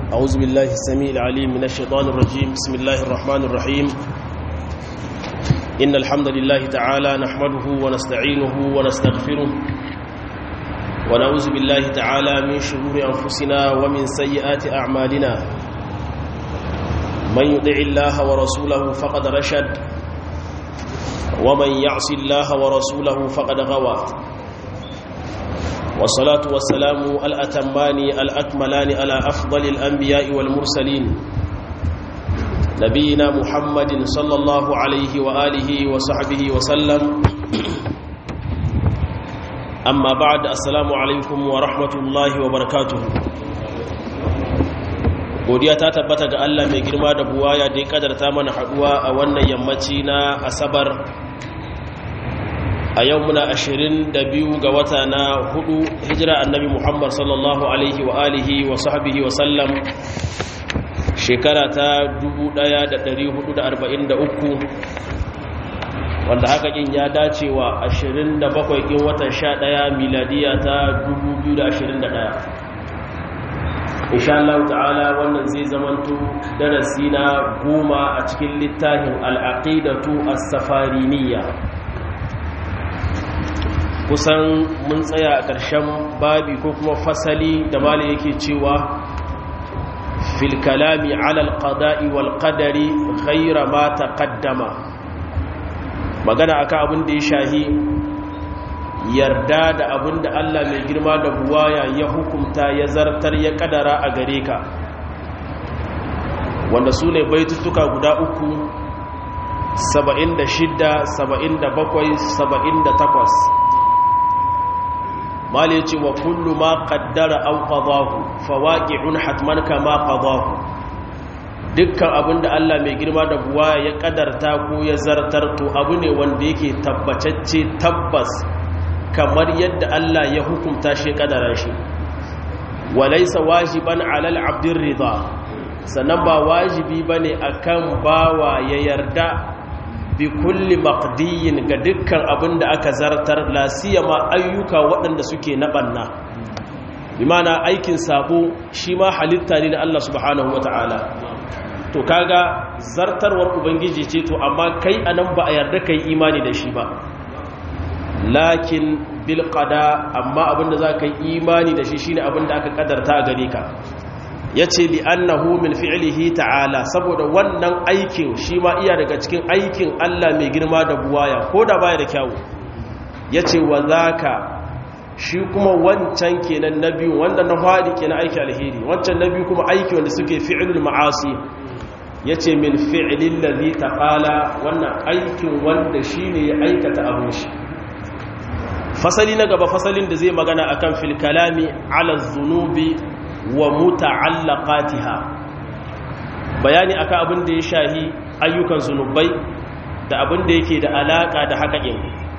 أعوذ بالله السميع العليم من الشيطان الرجيم بسم الله الرحمن الرحيم إن الحمد لله تعالى نحمده ونستعينه ونستغفره ونعوذ بالله تعالى من شرور أنفسنا ومن سيئات أعمالنا من يطع الله ورسوله فقد رشد ومن يعص الله ورسوله فقد غوى والصلاة والسلام الأتمان الأكملان على أفضل الأنبياء والمرسلين نبينا محمد صلى الله عليه وآله وصحبه وسلم أما بعد السلام عليكم ورحمة الله وبركاته godiya ta tabbata ga Allah mai girma da buwaya da ya kadarta mana haduwa a wannan yammaci na asabar a yau muna ashirin da biyu ga wata na hudu hijira annabi muhammad sallallahu alaihi wa alihi wa sahbihi wa sallam shekara ta 1443 wanda haka kin ya dace wa 27 kin watan 11 miladiya ta 2021 insha Allah ta'ala wannan zai zamanto darasi na goma a cikin littafin al'aqidatu as-safariniyya kusan mun tsaya a ƙarshen babi ko kuma fasali da mali yake cewa fil kalami alal qada'i wal qadari ghayra ma taqaddama magana akan abin da ya shahi yarda da abin da Allah mai girma da buwaya ya hukumta ya zartar ya kadara a gare ka wanda su ne baitutuka guda uku 76 77 78 mali ce wa kullu ma qaddara aw qadahu fawaqi'un hatman kama qadahu dukkan abinda Allah mai girma da buwa ya kadarta ko ya zartar to abu ne wanda yake tabbacacce tabbas kamar yadda Allah ya hukunta shi kadara shi walaysa wajiban 'alal 'abdir ridha sannan ba wajibi bane akan bawa ya yarda bi kulli maqdiyin ga dukkan abin da aka zartar lasiyama ayyuka waɗanda suke na ɓanna bi mana aikin sabo shi ma halitta ne da Allah subhanahu wata'ala to kaga zartarwar ubangiji ce to amma kai anan ba a yarda kai imani da shi ba lakin bil qada amma abinda za ka yi imani da shi shine abinda aka kadarta a gare ka ya ce li'annahu min fi'lihi ta'ala saboda wannan aikin shi ma iya daga cikin aikin Allah mai girma da buwaya ko da baya da kyawu ya ce wa zaka shi kuma wancan kenan na biyu wanda na faɗi kenan aiki alheri wancan na biyu kuma aiki wanda suke fi'lul ma'asi ya ce min fi'lil ladhi ta'ala wannan aikin wanda shine ya aikata abin shi fasali na gaba fasalin da zai magana akan fil kalami ala zunubi wa muta'allaqatiha bayani akan abin da ya shahi ayyukan zunubai da abin da yake da alaka da hakakin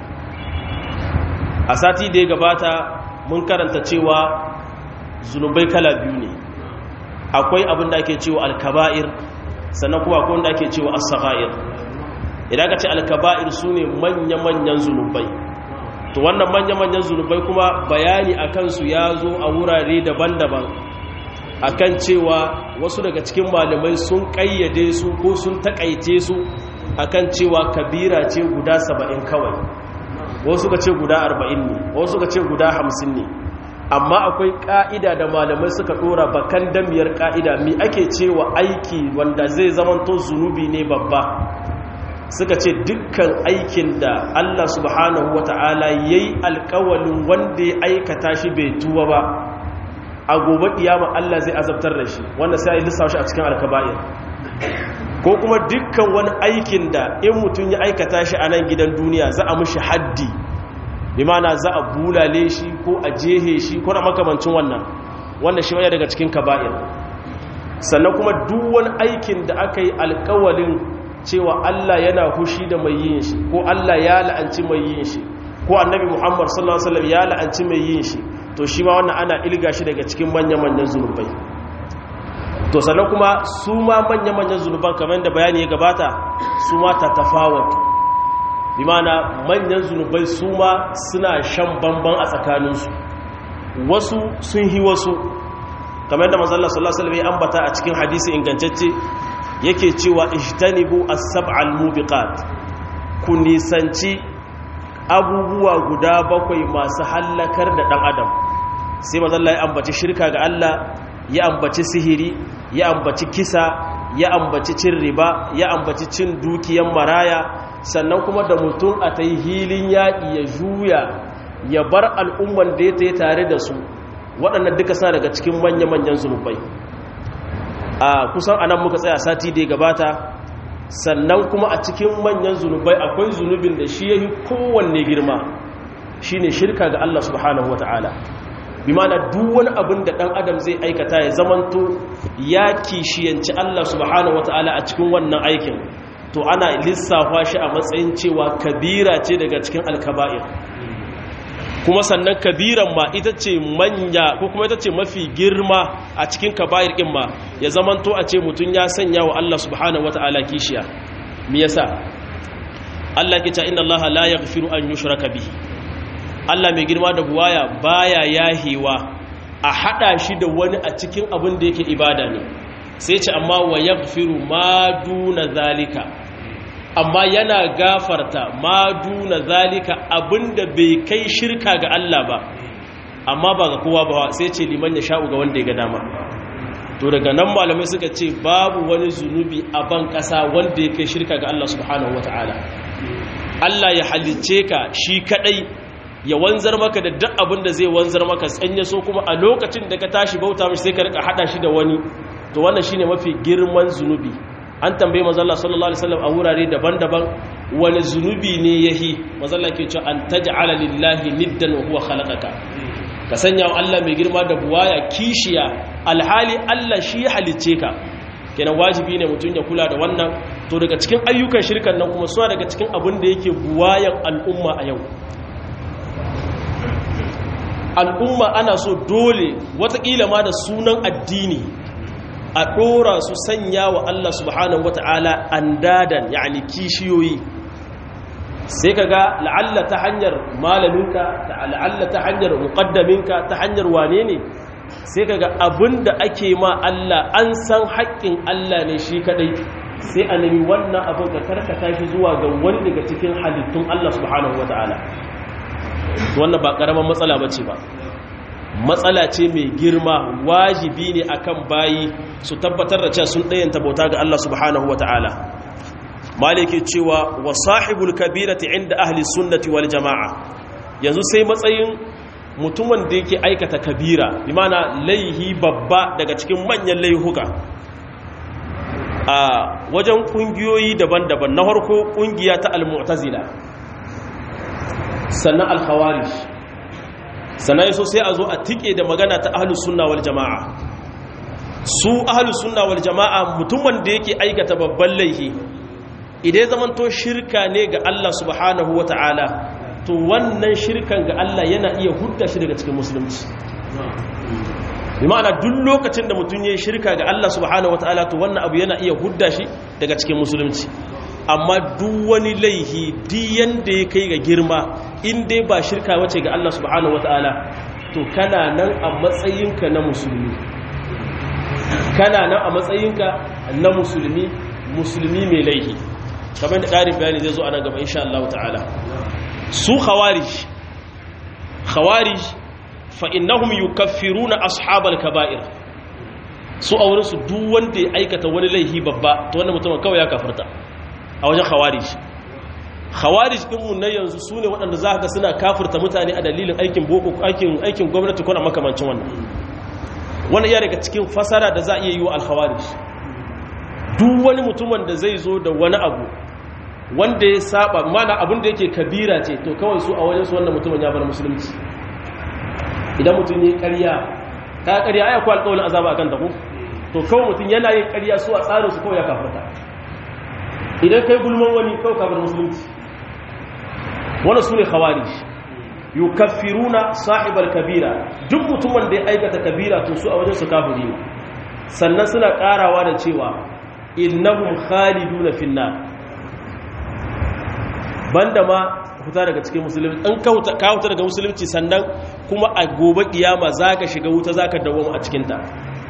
a sati da ya gabata mun karanta cewa zunubai kala biyu ne akwai abin da ake cewa alkaba'ir sannan kuma akwai wanda ake cewa as-sagha'ir idan ka ce alkaba'ir sune manya-manyan zunubai to wannan manya-manyan zunubai kuma bayani akan su ya zo a wurare daban-daban akan cewa wasu daga cikin malamai sun kayyade su ko sun takaice su akan cewa kabira ce guda saba'in kawai wasu ka ce guda arba'in ne wasu ka ce guda hamsin ne amma akwai ka'ida da malamai suka dora bakan damiyar ka'ida mi ake cewa aiki wanda zai zamanto zunubi ne babba suka ce dukkan aikin da Allah subhanahu wata'ala yayi alkawalin wanda ya aikata shi bai tuwa ba a gobe kiyama Allah zai azabtar da shi wanda sai ya lissafa shi a cikin alkaba'ir ko kuma dukkan wani aikin da in mutum ya aikata shi a nan gidan duniya za a mushi haddi bi mana za a bulale shi ko a jehe shi ko na makamancin wannan wanda shi wani daga cikin kaba'ir sannan kuma duk wani aikin da aka yi alkawalin cewa Allah yana hushi da mai yin shi ko Allah ya la'anci mai yin shi ko annabi Muhammad sallallahu alaihi wasallam ya la'anci mai yin shi to shi ma wannan ana ilga shi daga cikin manya-manyan zunubai to sannan kuma su ma manya-manyan zunuban kamar da bayani ya gabata su ma ta tafawatu bi mana manyan zunubai su ma suna shan bamban a tsakaninsu wasu sun hi wasu kamar yadda manzo Allah sallallahu alaihi wasallam ya ambata a cikin hadisi ingantacce yake cewa ijtanibu as-sab'al mubiqat ku nisanci abubuwa guda bakwai masu hallakar da dan adam sai manzo Allah ya ambaci shirka ga Allah ya ambaci sihiri ya ambaci kisa ya ambaci cin riba ya ambaci cin dukiyan maraya sannan kuma da mutum a ta yi hilin yaƙi ya juya ya bar al'umman da ya ta yi tare da su waɗannan duka suna daga cikin manya-manyan zunubai a kusan anan muka tsaya sati da ya gabata sannan kuma a cikin manyan zunubai akwai zunubin da shi ya yi kowanne girma shi ne shirka ga Allah subhanahu wa ta'ala bi mana duk wani abin da ɗan adam zai aikata ya zamanto ya kishiyanci Allah subhanahu wata'ala a cikin wannan aikin to ana lissafa shi a matsayin cewa kabira ce daga cikin alkaba'ir kuma sannan kabiran ma ita ce manya ko kuma ita ce mafi girma a cikin kaba'ir ɗin ma ya zamanto a ce mutum ya sanya wa Allah subhanahu wata'ala kishiya me yasa Allah ke ce inna Allah la yaghfiru an yushraka bihi Allah mai girma da buwaya baya yahewa a hada shi da wani a cikin abin da yake ibada ne sai ce amma wa yaghfiru ma duna zalika amma yana gafarta ma duna zalika abinda bai kai shirka ga Allah ba amma ba ga kowa ba sai ce liman ya sha'u ga wanda ya ga dama to daga nan malamai suka ce babu wani zunubi a ban kasa wanda ya kai shirka ga Allah subhanahu wataala Allah ya halicce ka shi kadai ya wanzar maka da duk abin da zai wanzar maka tsanya so kuma a lokacin da ka tashi bauta mishi sai ka rika hada shi da wani to wannan shine mafi girman zunubi an tambaye manzo Allah sallallahu alaihi wasallam a wurare daban-daban wani zunubi ne yahi manzo Allah ke cewa an taj'ala lillahi niddan wa huwa khalaqaka ka sanya wa Allah mai girma da buwaya kishiya alhali Allah shi ya halicce ka kenan wajibi ne mutum ya kula da wannan to daga cikin ayyukan shirkan nan kuma suna daga cikin abin da yake buwayan al'umma a yau al'umma ana so dole watakila ma da sunan addini a ɗora su sanya wa Allah subhanahu wata'ala andadan yani kishiyoyi sai ka ga la'alla ta hanyar malaminka la'alla ta hanyar muƙaddaminka ta hanyar wane ne sai ka ga abin da ake ma Allah an san haƙƙin Allah ne shi kaɗai sai a nemi wannan abin ka karkata shi zuwa ga wani daga cikin halittun Allah subhanahu wata'ala wannan ba ƙaramin matsala ba ce ba matsala ce mai girma wajibi ne akan bayi su tabbatar da cewa sun ɗayanta bauta ga Allah subhanahu wa ta'ala maliki cewa wa sahibul kabirati inda ahli sunnati wal jama'a yanzu sai matsayin mutumin da yake aikata kabira imana laihi babba daga cikin manyan laihuka a wajen kungiyoyi daban-daban na harko kungiya ta al-mu'tazila sannan al-khawarij sannan yaso sai a zo a tike da magana ta ahlus sunna wal jama'a su ahlus sunna wal jama'a mutumin da yake aikata babban laifi idan zaman to shirka ne ga Allah subhanahu wata'ala to wannan shirkan ga Allah yana iya hudda shi daga cikin musulunci bi ma'ana duk lokacin da mutum ya shirka ga Allah subhanahu wata'ala to wannan abu yana iya hudda shi daga cikin musulunci amma duk wani laihi diyan da ya kai ga girma in dai ba shirka wace ga Allah subhanahu wata'ala to kana nan a matsayinka na musulmi kana nan a matsayinka na musulmi musulmi mai laihi kamar da ƙarin bayani zai zo a nan gaba insha Allah ta'ala su khawarij khawarij fa innahum yukaffiruna ashabal kaba'ir su a wurin su duk wanda ya aikata wani laihi babba to wannan mutum kawai ya kafirta a wajen khawarij khawarij din mun nan yanzu sune waɗanda za ka suna kafirta mutane a dalilin aikin boko aikin aikin gwamnati ko na makamancin wannan wannan iya daga cikin fasara da za a iya yi wa al-khawarij duk wani mutumin da zai zo da wani abu wanda ya saba mana abin da yake kabira ce to kawai su a wajen su wannan mutumin ya bar musulunci idan mutum ne ƙarya ta ƙarya aya ko alƙawarin azaba akan ta ko to kawai mutum yana yin ƙarya su a tsarin su kawai ya kafirta idan kai gulman wani kawai ka bar musulunci wannan sune khawarij yukaffiruna sahibal kabira duk mutumin da ya aikata kabira to su a wajen su kafiri ne sannan suna karawa da cewa innahum khaliduna finnar banda ma huta daga cikin musulunci an ka huta daga musulunci sannan kuma a gobe kiyama zaka shiga wuta zaka dawo a cikin ta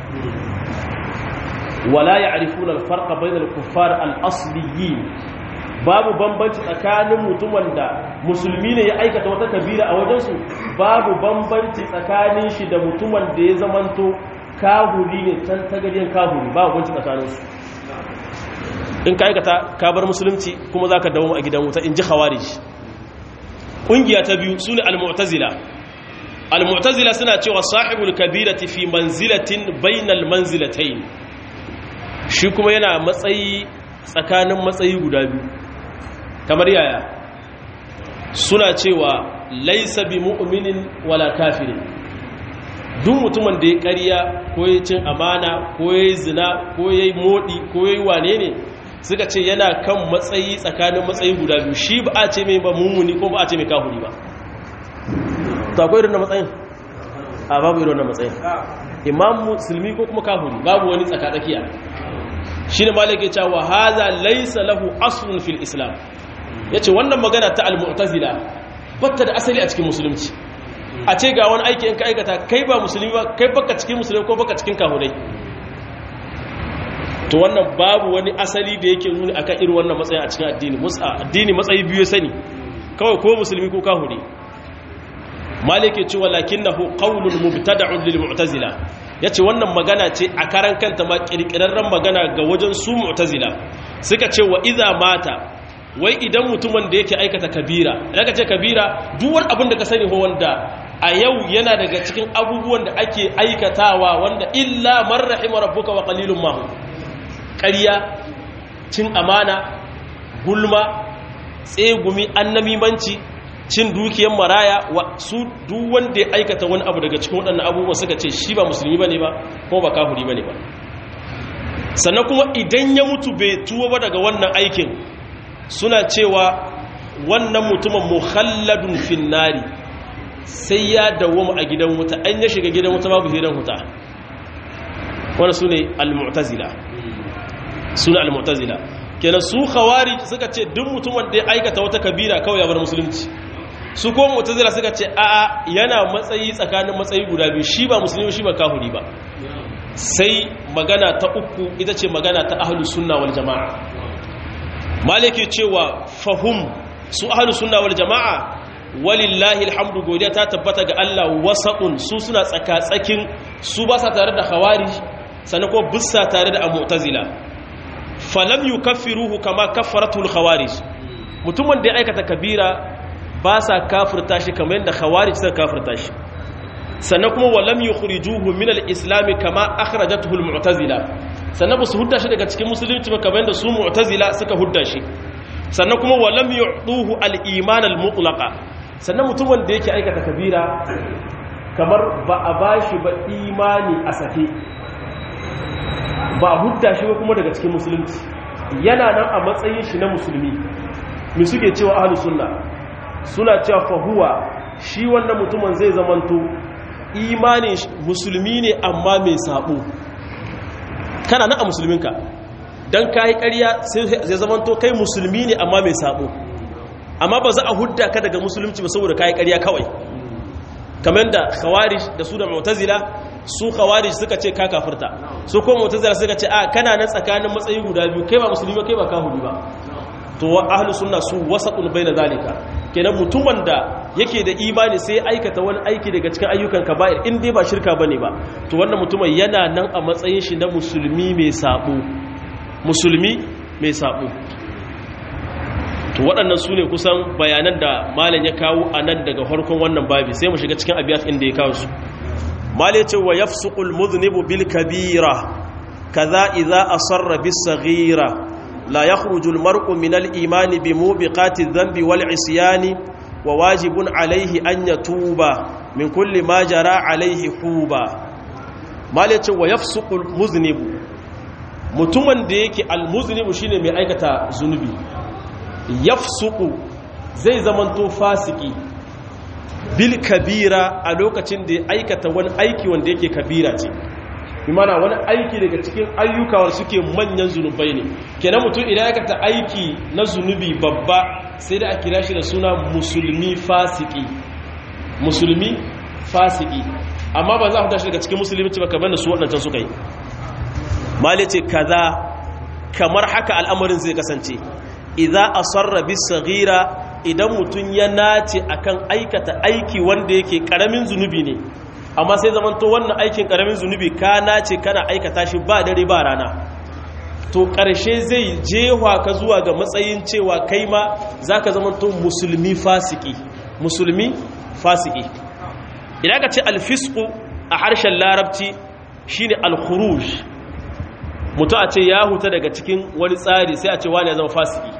wala ya'rifuna al-farqa bayna al-kuffar al-asliyin babu bambanci tsakanin mutumin da musulmi ne ya aikata wata kabira a wajensu babu bambanci tsakanin shi da mutumin da ya zamanto kahuri ne can tagaryen kahuri babu bambanci tsakaninsu in ka aikata ka bar musulunci kuma za ka dawo a gidan wuta in ji khawarij ƙungiya ta biyu su ne al-mu'tazila al-mu'tazila suna cewa sahibul kabirati fi manzilatin bainal manzilatayn shi kuma yana matsayi tsakanin matsayi guda biyu kamar yaya suna cewa laisa bi mu'minin wala kafirin duk mutumin da ya ƙarya ko ya cin amana ko ya yi zina ko ya yi moɗi ko ya yi wane ne suka ce yana kan matsayi tsakanin matsayi guda biyu shi ba a ce mai ba mummuni ko ba a ce mai kahuri ba ta akwai irin na matsayin a babu irin na matsayin imam musulmi ko kuma kahuri babu wani tsakatsakiya shi ne malaka cewa haza laisa lahu aslun fil islam yace wannan magana ta al-mu'tazila batta da asali a cikin musulunci a ce ga wani aiki in ka aikata kai ba musulmi ba kai baka cikin musulmi ko baka cikin kahurai to wannan babu wani asali da yake nuni akan irin wannan matsayin a cikin addini musa addini matsayi biyu sani kawai ko musulmi ko kahuri malike cewa lakinnahu qawlun mubtada'un lil mu'tazila yace wannan magana ce a karan kanta ma kirkirarren magana ga wajen su mu'tazila suka ce wa idza mata wai idan mutumin da yake aikata kabira idan ka ce kabira duk wani abin da ka sani ho wanda a yau yana daga cikin abubuwan da ake aikatawa wanda illa man rahima rabbuka wa qalilun ma ƙarya cin amana gulma tsegumi annamimanci cin dukiyar maraya wa su duk wanda ya aikata wani abu daga cikin waɗannan abubuwa suka ce shi ba musulmi bane ba ko ba kafiri bane ba sannan kuma idan ya mutu bai tuwo ba daga wannan aikin suna cewa wannan mutumin muhalladun finnari sai ya dawoma a gidan wuta an ya shiga gidan wuta babu hidan wuta wanda su ne al-mu'tazila su ne al-mu'tazila kenan su khawari suka ce duk mutumin da ya aikata wata kabira kawai ya bar musulunci su ko mu'tazila suka ce a'a yana matsayi tsakanin matsayi guda biyu shi ba musulmi shi ba kafiri ba sai magana ta uku ita ce magana ta ahlus sunna wal jama'a maliki cewa fahum su ahlus sunna wal jama'a walillahi alhamdu godiya ta tabbata ga Allah wasaqun su suna tsaka-tsakin su ba sa tare da khawarij sannan ko bisa tare da mu'tazila falam yukaffiruhu kama kaffaratul khawarij mutumin da ya aikata kabira ba sa kafirta shi kamar yadda khawarij suka kafirta shi sannan kuma walam yukhrijuhu min al-islam kama akhrajatuhu al-mu'tazila sannan ba su hudda shi daga cikin musulunci ba kamar yadda su mu'tazila suka hudda shi sannan kuma walam yu'tuhu al-iman al-mutlaqa sannan mutumin da yake aikata kabira kamar ba a bashi ba imani a sake ba a hudda shi ba kuma daga cikin musulunci yana nan a matsayin shi na musulmi mi suke cewa ahlus sunna suna cewa fahuwa shi wannan mutumin zai zamanto imanin musulmi ne amma mai sabo kana nan a musulminka don ka yi ƙarya zai zamanto kai musulmi ne amma mai sabo amma ba za a hudda ka daga musulunci ba saboda ka yi ƙarya kawai kamar da khawarij da su da mu'tazila su khawarij suka ce ka kafirta su ko mu'tazila suka ce a kana nan tsakanin matsayi guda biyu kai ba musulmi ba kai ba kafiri ba to wa ahlus sunna su wasatun baina zalika kenan mutumin da yake da imani sai aikata wani aiki daga cikin ayyukan kaba'ir in dai ba shirka bane ba to wannan mutumin yana nan a matsayin shi na musulmi mai sabo musulmi mai sabo to waɗannan su ne kusan bayanan da malam ya kawo a nan daga farkon wannan babi sai mu shiga cikin abiyat inda ya kawo su malai ce wa yafsuqul mudhnibu bil kabira kaza idza asarra bis saghira لا يخرج المرء من الإيمان بموبقات الذنب والعصيان وواجب عليه أن يتوب من كل ما جرى عليه حوبا ما ليتش ويفسق المذنب mutumin da yake almuznibu shine mai aikata zunubi yafsuku zai zamanto fasiki bil kabira a lokacin da ya aikata wani aiki wanda yake kabira ce imana wani aiki daga cikin ayyuka wanda suke manyan zunubai ne kenan mutum idan ya kata aiki na zunubi babba sai da a kira shi da suna musulmi fasiki musulmi fasiki amma ba za a tashi daga cikin musulmi ba kamar da su waɗancan suka yi malice kaza kamar haka al'amarin zai kasance idza asarra bis saghira idan mutun ya nace akan aikata aiki wanda yake karamin zunubi ne amma sai zamanto wannan aikin karamin zunubi ka nace kana aikata shi ba dare ba rana to ƙarshe zai jewa ka zuwa ga matsayin cewa kai ma za ka zama to musulmi fasiki musulmi fasiki idan ka ce alfisku a harshen larabci shine alkhuruj mutu a ce ya huta daga cikin wani tsari sai a ce wani ya zama fasiki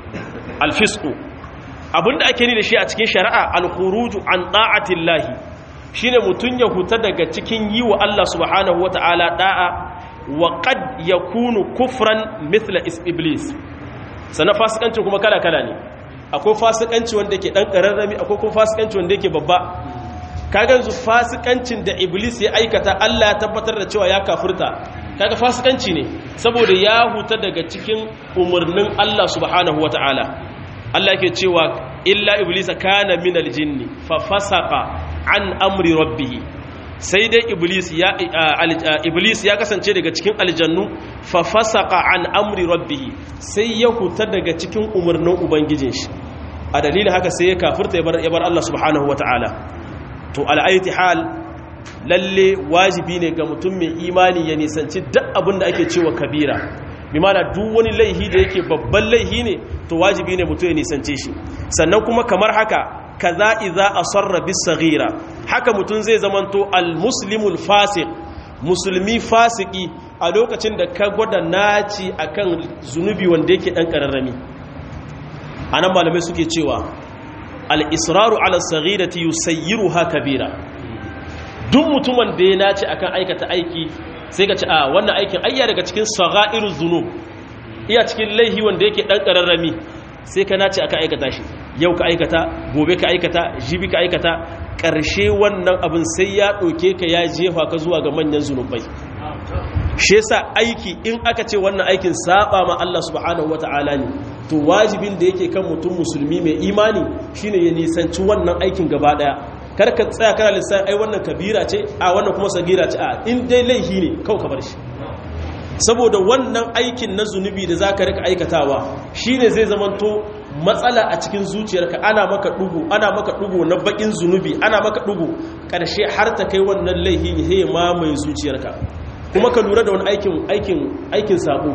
alfisku abinda ake ni da shi a cikin shari'a alkhuruju an da'atillahi shine mutun ya huta daga cikin yi wa Allah subhanahu wata'ala da'a wa qad yakunu kufran mithla iblis sana fasikancin kuma kala kala ne akwai fasikanci wanda yake dan kararrami akwai kuma fasikanci wanda yake babba kaga yanzu fasikancin da iblis ya aikata Allah ya tabbatar da cewa ya kafirta kaga fasikanci ne saboda ya huta daga cikin umarnin Allah subhanahu wataala Allah yake cewa illa iblis kana minal jinni fa fasaqa an amri rabbih sai dai iblis ya iblis ya kasance daga cikin aljannu fa fasaqa an amri rabbih sai ya huta daga cikin umarnin ubangijin shi a dalilin haka sai ya kafirta ya bar Allah subhanahu wataala to al'aiti hal lalle wajibi ne ga mutum mai imani ya nisanci duk abin da ake cewa kabira bi mana duk wani laihi da yake babban laihi ne to wajibi ne mutum ya nisance shi sannan kuma kamar haka kaza idza asarra bis saghira haka mutum zai zamanto al muslimul fasiq musulmi fasiki a lokacin da ka gwada naci akan zunubi wanda yake dan kararrami anan malamai suke cewa al'israru ala sagirati yusayyiru ha kabira duk mutumin da ya nace akan aikata aiki sai ka ci a wannan aikin ayya daga cikin sagairu zunub iya cikin laihi wanda yake ɗan ƙararrami sai ka nace akan aikata shi yau ka aikata gobe ka aikata jibi ka aikata ƙarshe wannan abin sai ya ɗauke ka ya jefa ka zuwa ga manyan zunubai shi yasa aiki in aka ce wannan aikin saba ma Allah subhanahu wata'ala ne to wajibin da yake kan mutum musulmi mai imani shine ya nisanci wannan aikin gaba daya kar ka tsaya kana lissan ai wannan kabira ce a wannan kuma sagira ce a in dai laihi ne kau ka bar shi saboda wannan aikin na zunubi da zaka rika aikatawa shine zai zamanto matsala a cikin zuciyarka ana maka dugu ana maka dugu na bakin zunubi ana maka dugu karshe har ta kai wannan laihi ya mamaye zuciyarka kuma ka lura da wani aikin aikin aikin sabo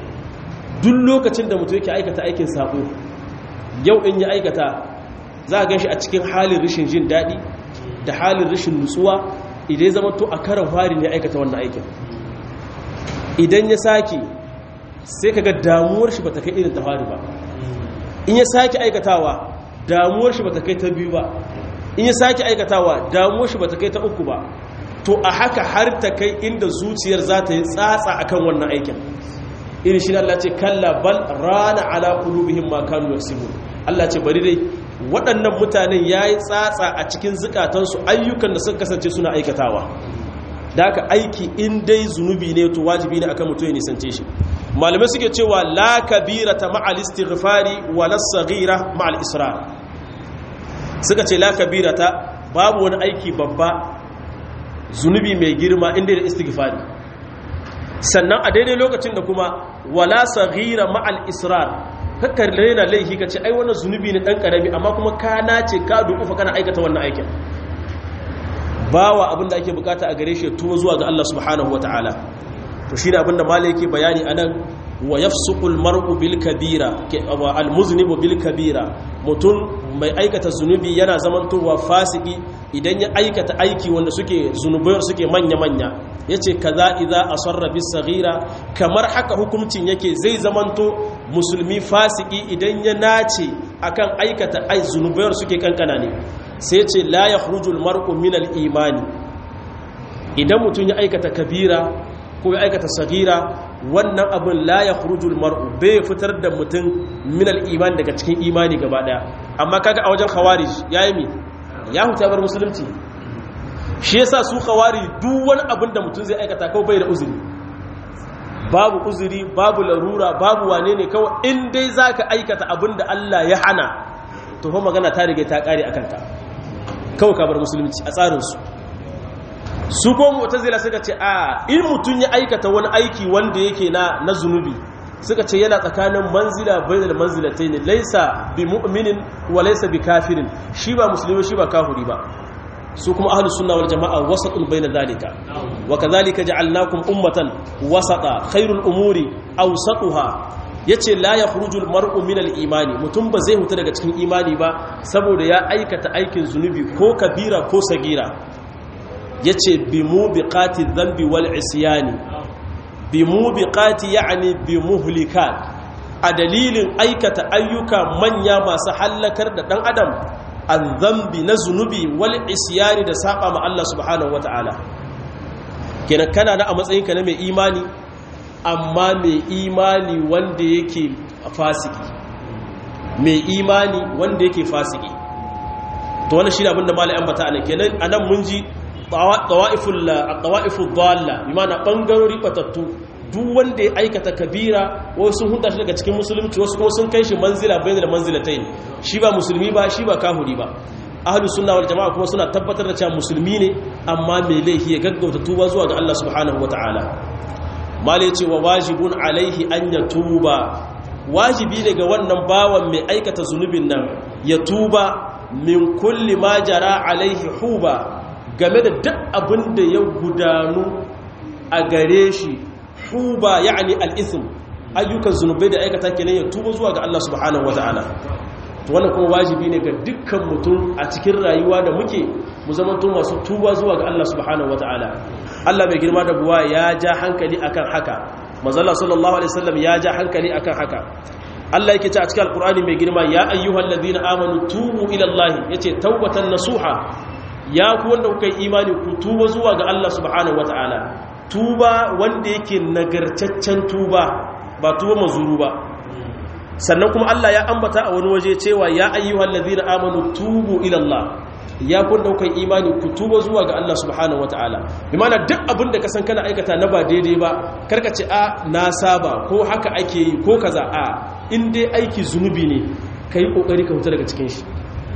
duk lokacin da mutum yake aikata aikin sabo yau in ya aikata za a ganshi a cikin halin rashin jin daɗi da halin rashin nutsuwa idan ya zama to a karan fari ne aikata wannan aikin idan ya sake sai kaga damuwar shi bata kai irin ta fari ba in ya sake aikatawa damuwar shi bata kai ta biyu ba in ya sake aikatawa damuwar shi bata kai ta uku ba to a haka har ta kai inda zuciyar za ta yi tsatsa akan wannan aikin irin shi Allah ce kalla bal rana ala qulubihim ma kanu yaksubun Allah ce bari dai waɗannan mutanen yayi tsatsa a cikin zukatansu ayyukan da suka kasance suna aikatawa da haka aiki in dai zunubi ne to wajibi ne akan mutum ya nisance shi malamai suke cewa la kabirata ma'al istighfari wa la saghira ma'al israr suka ce la kabirata babu wani aiki babba zunubi mai girma inda da istighfari sannan a daidai lokacin da kuma wala saghira ma'al israr kakkar raina laifi kace ai wannan zunubi ne dan karami amma kuma ka nace ka dukufa kana aikata wannan aikin bawa abinda ake bukata a gare shi tuwo zuwa ga Allah subhanahu wataala to shine abinda malai yake bayani anan wa yafsuqul mar'u bil kabira wa al muznibu bil kabira mutun mai aikata zunubi yana zamantowa fasiki idan ya aikata aiki wanda suke zunubai suke manya manya yace kaza idza asarra bis saghira kamar haka hukuncin yake zai zamanto musulmi fasiki idan ya nace akan aikata ai zunubai suke kankana ne sai yace la yakhrujul mar'u min al imani idan mutun ya aikata kabira ko ya aikata sagira wannan abin la ya khurujul mar'u bai fitar da mutum min al-iman daga cikin imani gaba daya amma kaga a wajen khawarij yayi mi ya huta bar musulunci shi yasa su khawarij duk wani abin da mutum zai aikata kawai bai da uzuri babu uzuri babu larura babu wane ne kawai in dai zaka aikata abin da Allah ya hana to fa magana ta rige ta kare akan ka kawai ka bar musulunci a tsarin su su ko mu'tazila suka ce a in mutun ya aikata wani aiki wanda yake na na zunubi suka ce yana tsakanin manzila bainal manzilatayn laysa bi mu'minin wa laysa bi kafirin shi ba musulmi shi ba kafiri ba su kuma ahlus sunna wal jamaa wasatun baina zalika wa kadhalika ja'alnakum ummatan wasata khairul umuri awsatuha yace la yakhruju al mar'u min al imani mutum ba zai huta daga cikin imani ba saboda ya aikata aikin zunubi ko kabira ko sagira yace bi mubiqati dhanbi wal isyani bi mubiqati ya'ni bi muhlikat a dalilin aikata ayyuka manya masu hallakar da dan adam an zambi na zunubi wal isyani da saba ma Allah subhanahu wata'ala kenan kana na a matsayinka na mai imani amma mai imani wanda yake fasiki mai imani wanda yake fasiki to wannan shine abinda malai ambata anan kenan anan mun ji tawaiful tawaiful dalla bi ma'ana bangarori batattu duk wanda ya aikata kabira wasu sun hunta shi daga cikin musulunci wasu kuma sun kai shi manzila bayan da manzilatain shi ba musulmi ba shi ba kahuri ba ahlus sunna wal jamaa kuma suna tabbatar da cewa musulmi ne amma mai laifi ya gaggauta tuba zuwa ga Allah subhanahu wataala mali ce wa wajibun alaihi an yatuba wajibi ne ga wannan bawan mai aikata zunubin nan ya tuba min kulli ma jara alaihi huba game da duk abin da ya gudanu a gare shi huba ya'ani al-ithm ayyukan zunubai da aikata kenan ya tuba zuwa ga Allah subhanahu wataala to wannan kuma wajibi ne ga dukkan mutum a cikin rayuwa da muke mu zamanto masu tuba zuwa ga Allah subhanahu wataala Allah mai girma da buwa ya ja hankali akan haka manzala sallallahu alaihi wasallam ya ja hankali akan haka Allah yake ce a cikin alqur'ani mai girma ya ayyuhal ladina amanu tubu ila Allah yace tawbatan nasuha ya ku wanda kuka yi imani ku tuba zuwa ga Allah subhanahu wataala tuba wanda yake nagartaccen tuba ba tuba mazuru ba sannan kuma Allah ya ambata a wani waje cewa ya ayyuhal ladina amanu tubu ila Allah ya kun daukan imani ku tuba zuwa ga Allah subhanahu wataala bi mana duk abin da ka san kana aikata na ba daidai ba karka ce a na saba ko haka ake yi ko kaza a in dai aiki zunubi ne kai kokari ka huta daga cikin shi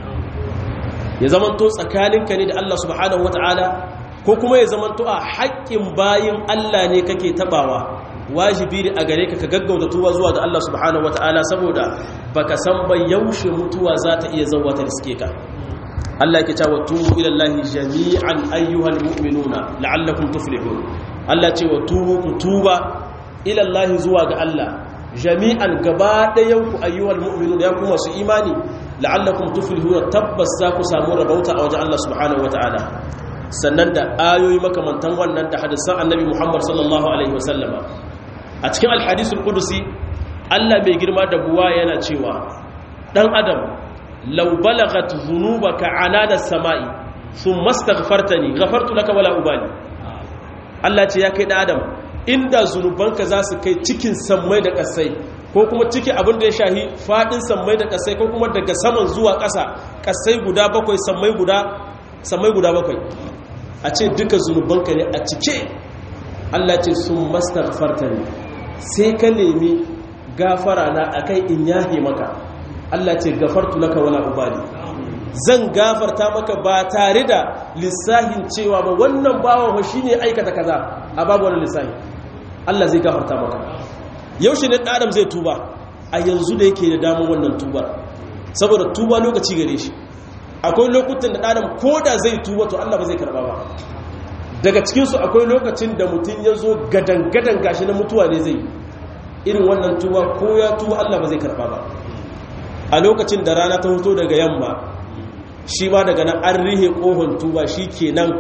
ya zamanto tsakaninka ne da Allah subhanahu wataala ko kuma ya zamanto a haƙƙin bayin Allah ne kake tabawa wajibi ne a gare ka ka gaggauta tuba zuwa ga Allah subhanahu wataala saboda baka san ba yaushe mutuwa za ta iya zauwa ta riske ka Allah ke cewa tubu ila Allah jami'an ayyuhal mu'minuna la'allakum tuflihun Allah ce wa tubu ku tuba ila Allah zuwa ga Allah jami'an gaba ɗayan ku ayyuhal mu'minuna ya kuma su imani la'allakum tuflihun tabbas za ku samu rabauta a wajen Allah subhanahu wataala sannan da ayoyi makamantan wannan da hadisan annabi Muhammad sallallahu alaihi wasallama a cikin alhadisul qudusi Allah mai girma da buwa yana cewa dan adam law balagat dhunubaka anana samai thumma astaghfartani ghafartu laka wala ubali Allah ce ya kai dan adam inda zunubanka za su kai cikin sammai da kasai ko kuma ciki abin da ya shahi fadin sammai da kasai ko kuma daga saman zuwa ƙasa kasai guda bakwai sammai guda sammai guda bakwai a ce duka zunubanka ne a cike Allah ce sun mastaghfarta ne sai ka nemi gafara na akai in yahe maka Allah ce gafartu laka wala ubali zan gafarta maka ba tare da lissahin cewa ba wannan bawan ho shine aikata kaza a babu wani lissahi Allah zai gafarta maka yaushe ne adam zai tuba a yanzu da yake da damar wannan tubar saboda tuba lokaci gare shi akwai lokutan da ɗanan ko da zai tuba to Allah ba zai karɓa ba daga cikinsu akwai lokacin da mutum ya zo gadan-gadan gashi na mutuwa ne zai irin wannan tuba ko ya tuba Allah ba zai karɓa ba a lokacin da rana ta hoto daga yamma shi ma daga nan an rihe ƙohon tuba shi kenan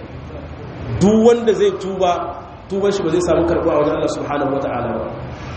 duk wanda zai tuba tuban shi ba zai samu karɓa a wajen Allah subhanahu wata'ala ba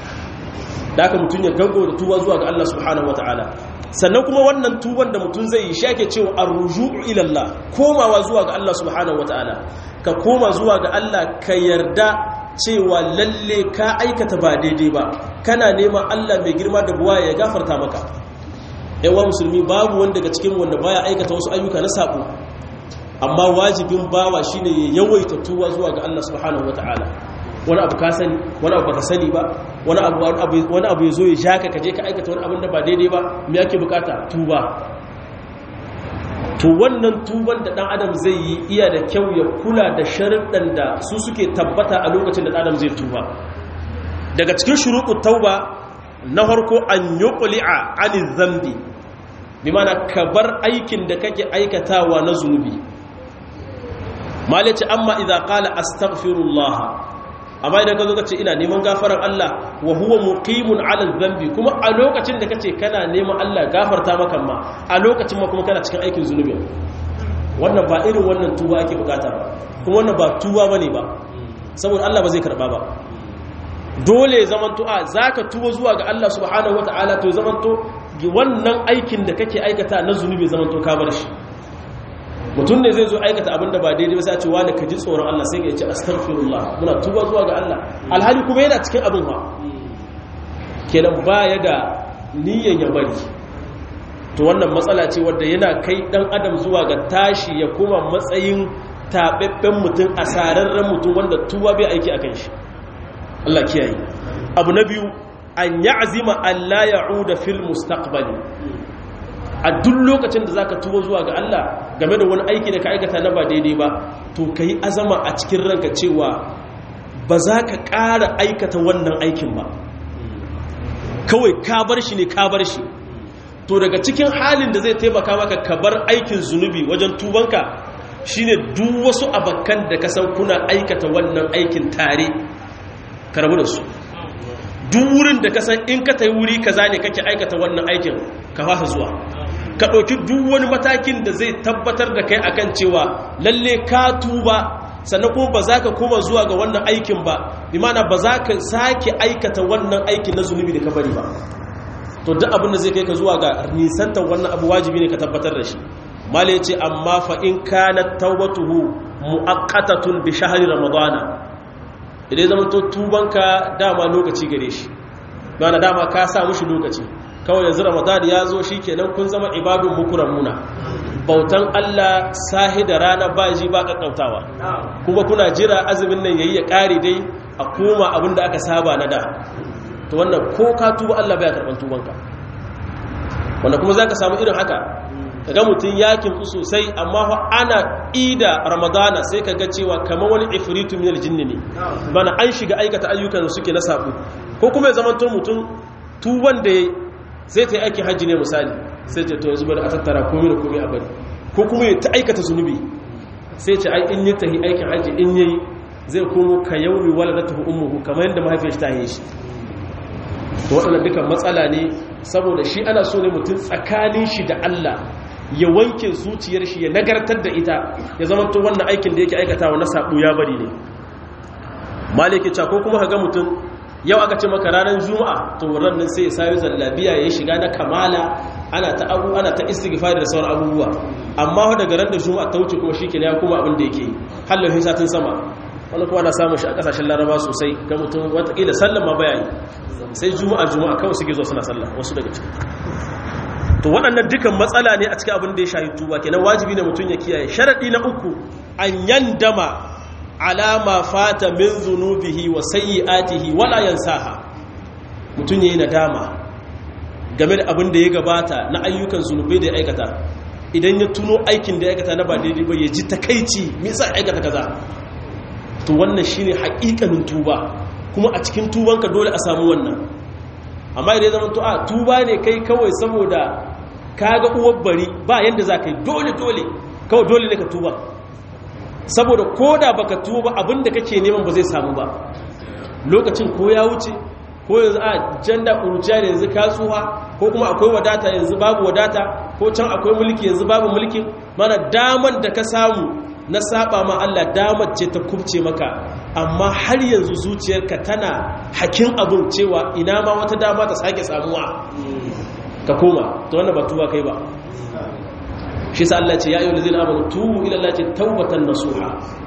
da aka mutum ya gango da tuba zuwa ga Allah subhanahu wata'ala sannan kuma wannan tuban da mutum zai yi shake cewa arruju'u ila Allah komawa zuwa ga Allah subhanahu wataala ka koma zuwa ga Allah ka yarda cewa lalle ka aikata ba daidai ba kana neman Allah mai girma da buwa ya gafarta maka yawan musulmi babu wanda daga cikin wanda baya aikata wasu ayyuka na sabo amma wajibin bawa shine ya yawaita tuba zuwa ga Allah subhanahu wataala wani abu ka sani wani abu baka sani ba wani abu wani abu yazo ya shaka kaje ka aikata wani abin da ba daidai ba me yake bukata tuba to wannan tuban da dan adam zai yi iya da kyau ya kula da sharuɗan da su suke tabbata a lokacin da dan adam zai tuba daga cikin shuruɗu tauba na farko an yuqli'a anil zambi bi mana ka bar aikin da kake aikatawa na zunubi malaci amma idza qala astaghfirullah amma idan ka zo ka ce ina neman gafarar Allah wa huwa muqimun ala dhanbi kuma a lokacin da kace kana neman Allah gafarta maka ma a lokacin ma kuma kana cikin aikin zunubi wannan ba irin wannan tuba ake bukata ba kuma wannan ba tuba bane ba saboda Allah ba zai karba ba dole ya zamanto a zaka tuba zuwa ga Allah subhanahu wataala to zamanto wannan aikin da kake aikata na zunubi zamanto ka bar shi mutum ne zai zo aikata abinda ba daidai ba sai a ce wani ka ji tsoron Allah sai ya ce astaghfirullah muna tuba zuwa ga Allah alhali kuma yana cikin abin ha kenan baya da niyyar ya bari to wannan matsala ce wadda yana kai dan adam zuwa ga tashi ya koma matsayin tababben mutum asararren mutum wanda tuba bai aiki akan shi Allah kiyaye abu na biyu an ya'zima Allah ya'uda fil mustaqbali a duk lokacin da zaka tuba zuwa ga Allah game da wani aiki da ka aikata na ba daidai ba to kai azama a cikin ranka cewa ba za ka ƙara aikata wannan aikin ba kawai ka bar shi ne ka bar shi to daga cikin halin da zai taimaka maka ka bar aikin zunubi wajen tubanka shine duk wasu abakan da ka san kuna aikata wannan aikin tare ka rabu da su duk wurin da ka san in ka tayi wuri kaza ne kake aikata wannan aikin ka fasa zuwa ka ɗauki duk wani matakin da zai tabbatar da kai akan cewa lalle ka tuba sannan kuma ba za ka koma zuwa ga wannan aikin ba imana ba za ka sake aikata wannan aikin na zunubi da ka bari ba to duk abin da zai kai ka zuwa ga nisantar wannan abu wajibi ne ka tabbatar da shi mala ce amma fa in kana tawbatuhu muaqqatatun bi shahri ramadana idan zama to tubanka dama lokaci gare shi mana dama ka sa mushi lokaci kawai yanzu ramadan ya zo shi kenan kun zama ibadun muna bautan Allah sahi da rana ba ji ba kakkautawa kuma kuna jira azumin nan yayi ya kare dai a koma abin da aka saba na da to wannan ko ka tuba Allah baya karban tubanka wanda kuma zaka samu irin haka kaga mutun yakin ku sosai amma fa ana ida ramadana sai kaga cewa kamar wani ifritu min aljinni ne bana an shiga aikata ayyukan suke na sabu ko kuma ya zama mutum tuban da sai ta yi aiki hajji ne misali sai ce to yanzu bari a tattara komai da komai a bari ko kuma ya ta aikata zunubi sai ce ai in yi tahi aikin hajji in yayi zai komo ka yauri wala da tafi ummuhu kamar yadda mahaifiyar ta yi shi to waɗannan dukan matsala ne saboda shi ana so ne mutum tsakanin shi da Allah ya wanke zuciyar shi ya nagartar da ita ya zama to wannan aikin da yake aikatawa na sabu ya bari ne malike cha ko kuma ga mutum yau aka ce maka ranar juma'a to nan sai ya sayo zallabiya ya shiga na kamala ana ta abu ana ta istighfar da sauran abubuwa amma daga ran da juma'a ta wuce kuma shikenan ya kuma abin da yake halin satin sama wani kuma na samun shi a kasashen laraba sosai ga mutum watakila sallan ma bayani sai juma'a juma'a kawai suke zuwa suna sallah wasu daga ciki to waɗannan dukan matsala ne a cikin abin da ya shahi tuba kenan wajibi ne mutum ya kiyaye sharadi na uku an yandama alama fata min zunubihi wa sayyi'atihi wala yansaha mutum yayi nadama game da abin da ya gabata na ayyukan zunubai da ya aikata idan ya tuno aikin da ya aikata na ba daidai ba ya ji takaici me yasa aikata kaza to wannan shine haƙiƙanin tuba kuma a cikin tubanka dole a samu wannan amma idan ya zama to a tuba ne kai kawai saboda kaga uwar bari ba yanda za ka yi dole dole kawai dole ne ka tuba saboda ko da baka tuba abinda kake neman ba zai samu ba lokacin ko ya wuce ko yanzu a janda uruciya da yanzu ka tsuha ko kuma akwai wadata yanzu babu wadata ko can akwai mulki yanzu babu mulki mana daman da ka samu na saba ma Allah damar ce ta kubce maka amma har yanzu zuciyarka tana hakin abin cewa ina ma wata dama ta sake samuwa ka koma to wannan ba tuba kai ba shi sa Allah ce ya ayyuhal ladzina amanu tubu ila Allah ce taubatan nasuha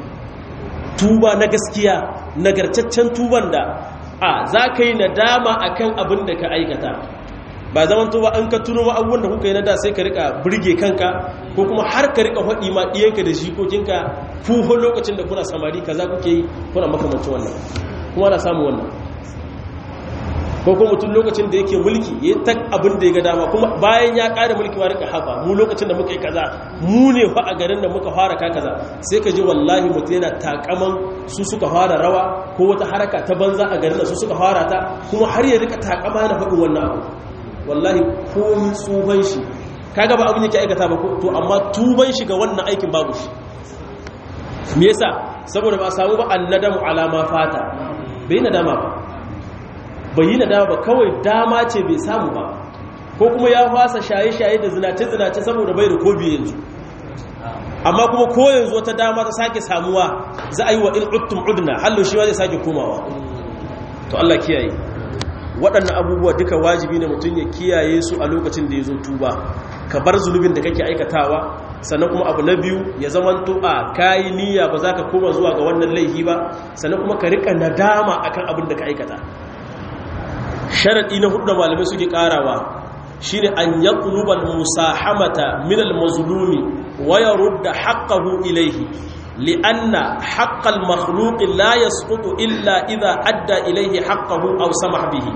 tuba na gaskiya nagartaccen tuban da a za ka yi nadama akan abin da ka aikata ba zaman tuba an ka tuno abubuwan da kuka yi na da sai ka rika burge kanka ko kuma har ka rika faɗi ma ɗiyanka da jikokinka fuho lokacin da kuna samari kaza kuke yi kuna makamancin wannan kuma na samu wannan ko kuma mutum lokacin da yake mulki ya ta abin da ya ga dama kuma bayan ya ƙara mulki ma rika haɓa mu lokacin da muka yi kaza mu ne fa a garin da muka fara ka kaza sai ka ji wallahi mutum yana takaman su suka fara rawa ko wata haraka ta banza a garin da su suka fara ta kuma har ya rika takama yana faɗin wannan abu wallahi komi tsuban shi kaga ba abin yake aikata ba to amma tuban shi ga wannan aikin babu shi me yasa saboda ba samu ba annadamu alama fata bai nadama ba bai yi nadama ba kawai dama ce bai samu ba ko kuma ya fasa shaye-shaye da zinace-zinace saboda bai da kobi yanzu amma kuma ko yanzu wata dama ta sake samuwa za a yi wa in uttum udna hallo shi ma zai sake komawa to Allah kiyaye waɗannan abubuwa duka wajibi ne mutum ya kiyaye su a lokacin da ya zo tuba ka bar zunubin da kake aikatawa sannan kuma abu na biyu ya zaman a kayi niyya ba za ka koma zuwa ga wannan laifi ba sannan kuma ka rika nadama akan abin da ka aikata sharaɗi na hudu da malamai suke ƙarawa shine an yaqluba musahamata min al-mazlumi wa yarudda haqqahu ilayhi li'anna haqqa al-makhluq la yasqutu illa idha adda ilayhi haqqahu aw samaha bihi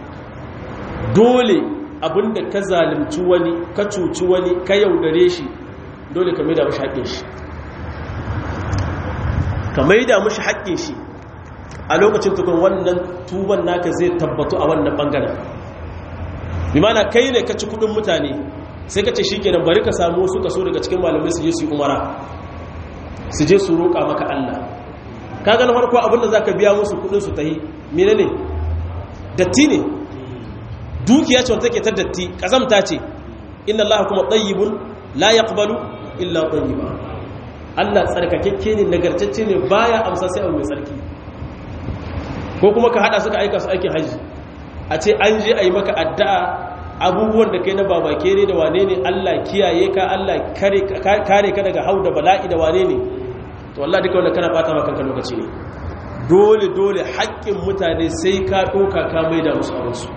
dole abinda ka zalunci wani ka cuci wani ka yaudare shi dole ka maida mashi haƙƙin shi ka maida mashi haƙƙin shi a lokacin tukun wannan tuban naka zai tabbatu a wannan bangaren bi mana kai ne ka ci kudin mutane sai ka ce shi kenan bari ka samu su kaso daga cikin malamai su je su yi umara su je su roƙa maka Allah ka gani farko abinda za ka biya musu kudin su ta yi mene ne datti ne dukiya ce wanda take ta datti ƙazamta ce inna Allah kuma ɗayyibun la yaqbalu illa ɗayyiba Allah tsarkakekke ne nagartacce ne baya amsa sai abu mai tsarki ko kuma ka hada suka aika su aikin haji a ce an je a yi maka addu'a abubuwan da kai na babake ne da wane ne Allah kiyaye ka Allah kare ka daga hau da bala'i da wane ne to Allah duka wanda kana bata maka lokaci ne dole dole haƙƙin mutane sai ka ɗoka ka mai da musu abinsu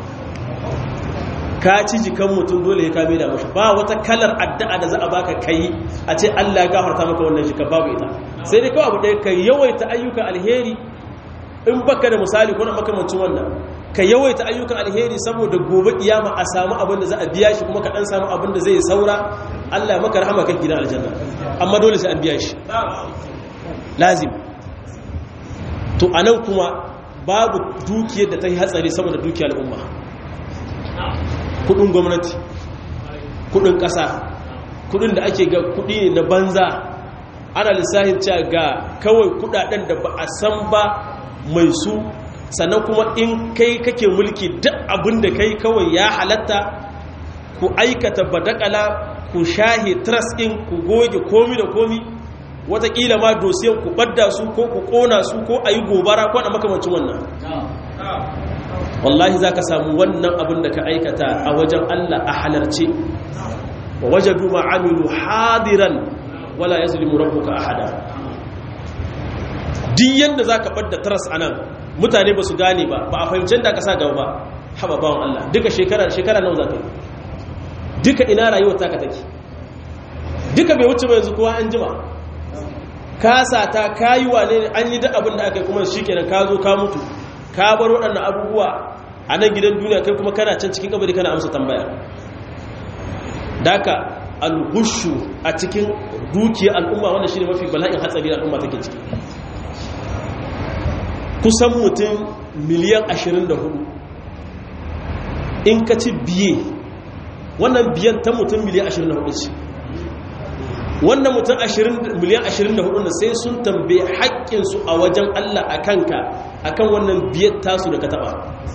ka ci jikan mutum dole ya kame da mashi ba wata kalar addu'a da za a baka kai a ce Allah ya gafarta maka wannan jikan babu ita sai dai kawai abu ɗaya ka yawaita ayyukan alheri in baka da misali ko na makamancin wannan ka yawaita ayyukan alheri saboda gobe kiyama a samu abin da za a biya shi kuma ka dan samu abin da zai saura Allah maka rahama kan gidan aljanna amma dole sai an biya shi lazim to anan kuma babu dukiyar da ta yi hatsari saboda dukiyar al'umma kudin gwamnati kudin kasa kudin da ake ga kudi ne na banza ana lissahin cewa ga kawai kudaden da ba a san ba mai su sannan kuma in kai kake mulki duk abin da kai kawai ya halatta ku aikata badakala ku shahe trust in ku goge komi da komi watakila ma dosiyan ku badda su ko ku kona su ko a yi gobara ko da makamancin wannan wallahi za ka samu wannan abin da ka aikata a wajen allah a halarce wa wajadu ma'amilu hadiran wala ya zulimu rabbuka ahada duk yadda za ka ɓadda taras a nan mutane ba su gane ba ba a fahimcin da ka sa gaba ba haɓa bawan Allah duka shekara shekara nan za ka yi duka ina rayuwar taka take duka bai wuce ba yanzu kowa an jima ka sata ka yi wane ne an yi duk abin da aka yi kuma shi kenan ka zo ka mutu ka bar waɗannan abubuwa a nan gidan duniya kai kuma kana can cikin kabari kana amsa tambaya daka alhushu a cikin dukiyar al'umma wanda shi ne mafi bala'in hatsari da al'umma take ciki kusan mutum miliyan 24 in ka ci biye wannan biyan ta mutum miliyan 24 ce wannan mutum miliyan 24 na sai sun tambaye haƙƙinsu a wajen Allah a kanka a kan wannan biyar tasu da ka taɓa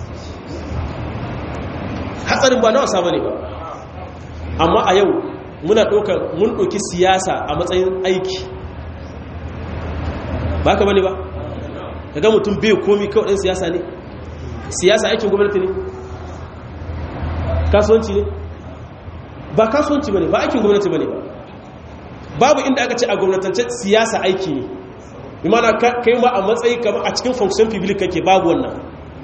hatsarin ba na wasa ba ne ba amma a yau muna ɗaukar mun ɗauki siyasa a matsayin aiki ba ka bane ba daga mutum bai komi kawai ɗin siyasa ne siyasa aikin gwamnati ne kasuwanci ne ba kasuwanci ba ne ba aikin gwamnati ba ne ba babu inda aka ce a gwamnatance siyasa aiki ne imana kai ma a matsayi kama a cikin function public kake babu wannan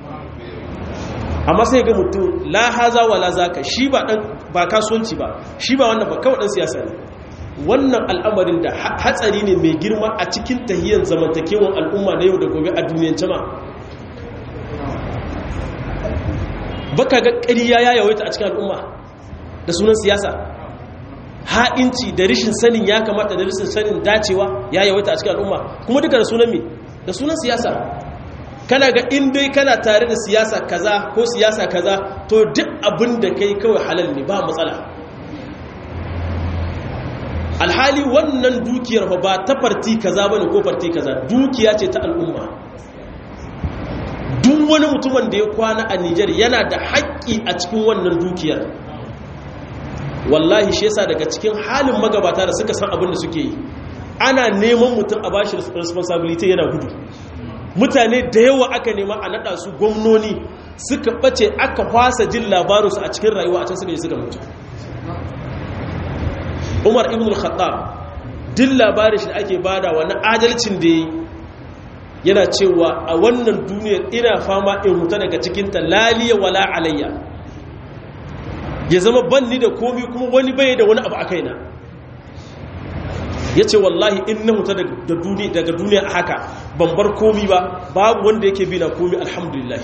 amma sai ga mutum la haza wa la zaka shi ba dan ba kasuwanci ba shi ba wannan ba kawai dan siyasa ne wannan al'amarin da hatsari ne mai girma a cikin tahiyyar zamantakewan al'umma na yau da gobe a duniyar ma baka ga ƙarya ya yawaita a cikin al'umma da sunan siyasa ha'inci da rishin sanin ya kamata da rishin sanin dacewa ya yawaita a cikin al'umma kuma duka da sunan me da sunan siyasa kana ga in dai kana tare da siyasa kaza ko siyasa kaza to duk abin da kai kawai halal ne ba matsala alhali wannan dukiyar ba ta farti kaza bane ko farti kaza dukiya ce ta al'umma duk wani mutumin da ya kwana a Nijar yana da haƙƙi a cikin wannan dukiyar wallahi shi yasa daga cikin halin magabata da suka san abin da suke yi ana neman mutum a bashi responsibility yana gudu mutane da yawa aka nema a nada su gwamnoni suka bace aka fasa jin labarinsu a cikin rayuwa a can suka yi suka mutu umar ibn al-khattab din labarin shi da ake bada wani adalcin da yi yana cewa a wannan duniyar ina fama in huta daga cikinta laliya wala alayya ya zama banni da komi kuma wani bai da wani abu a kaina ya ce wallahi in na huta daga duniya a haka ban bar komi ba babu wanda yake bi na komi alhamdulillah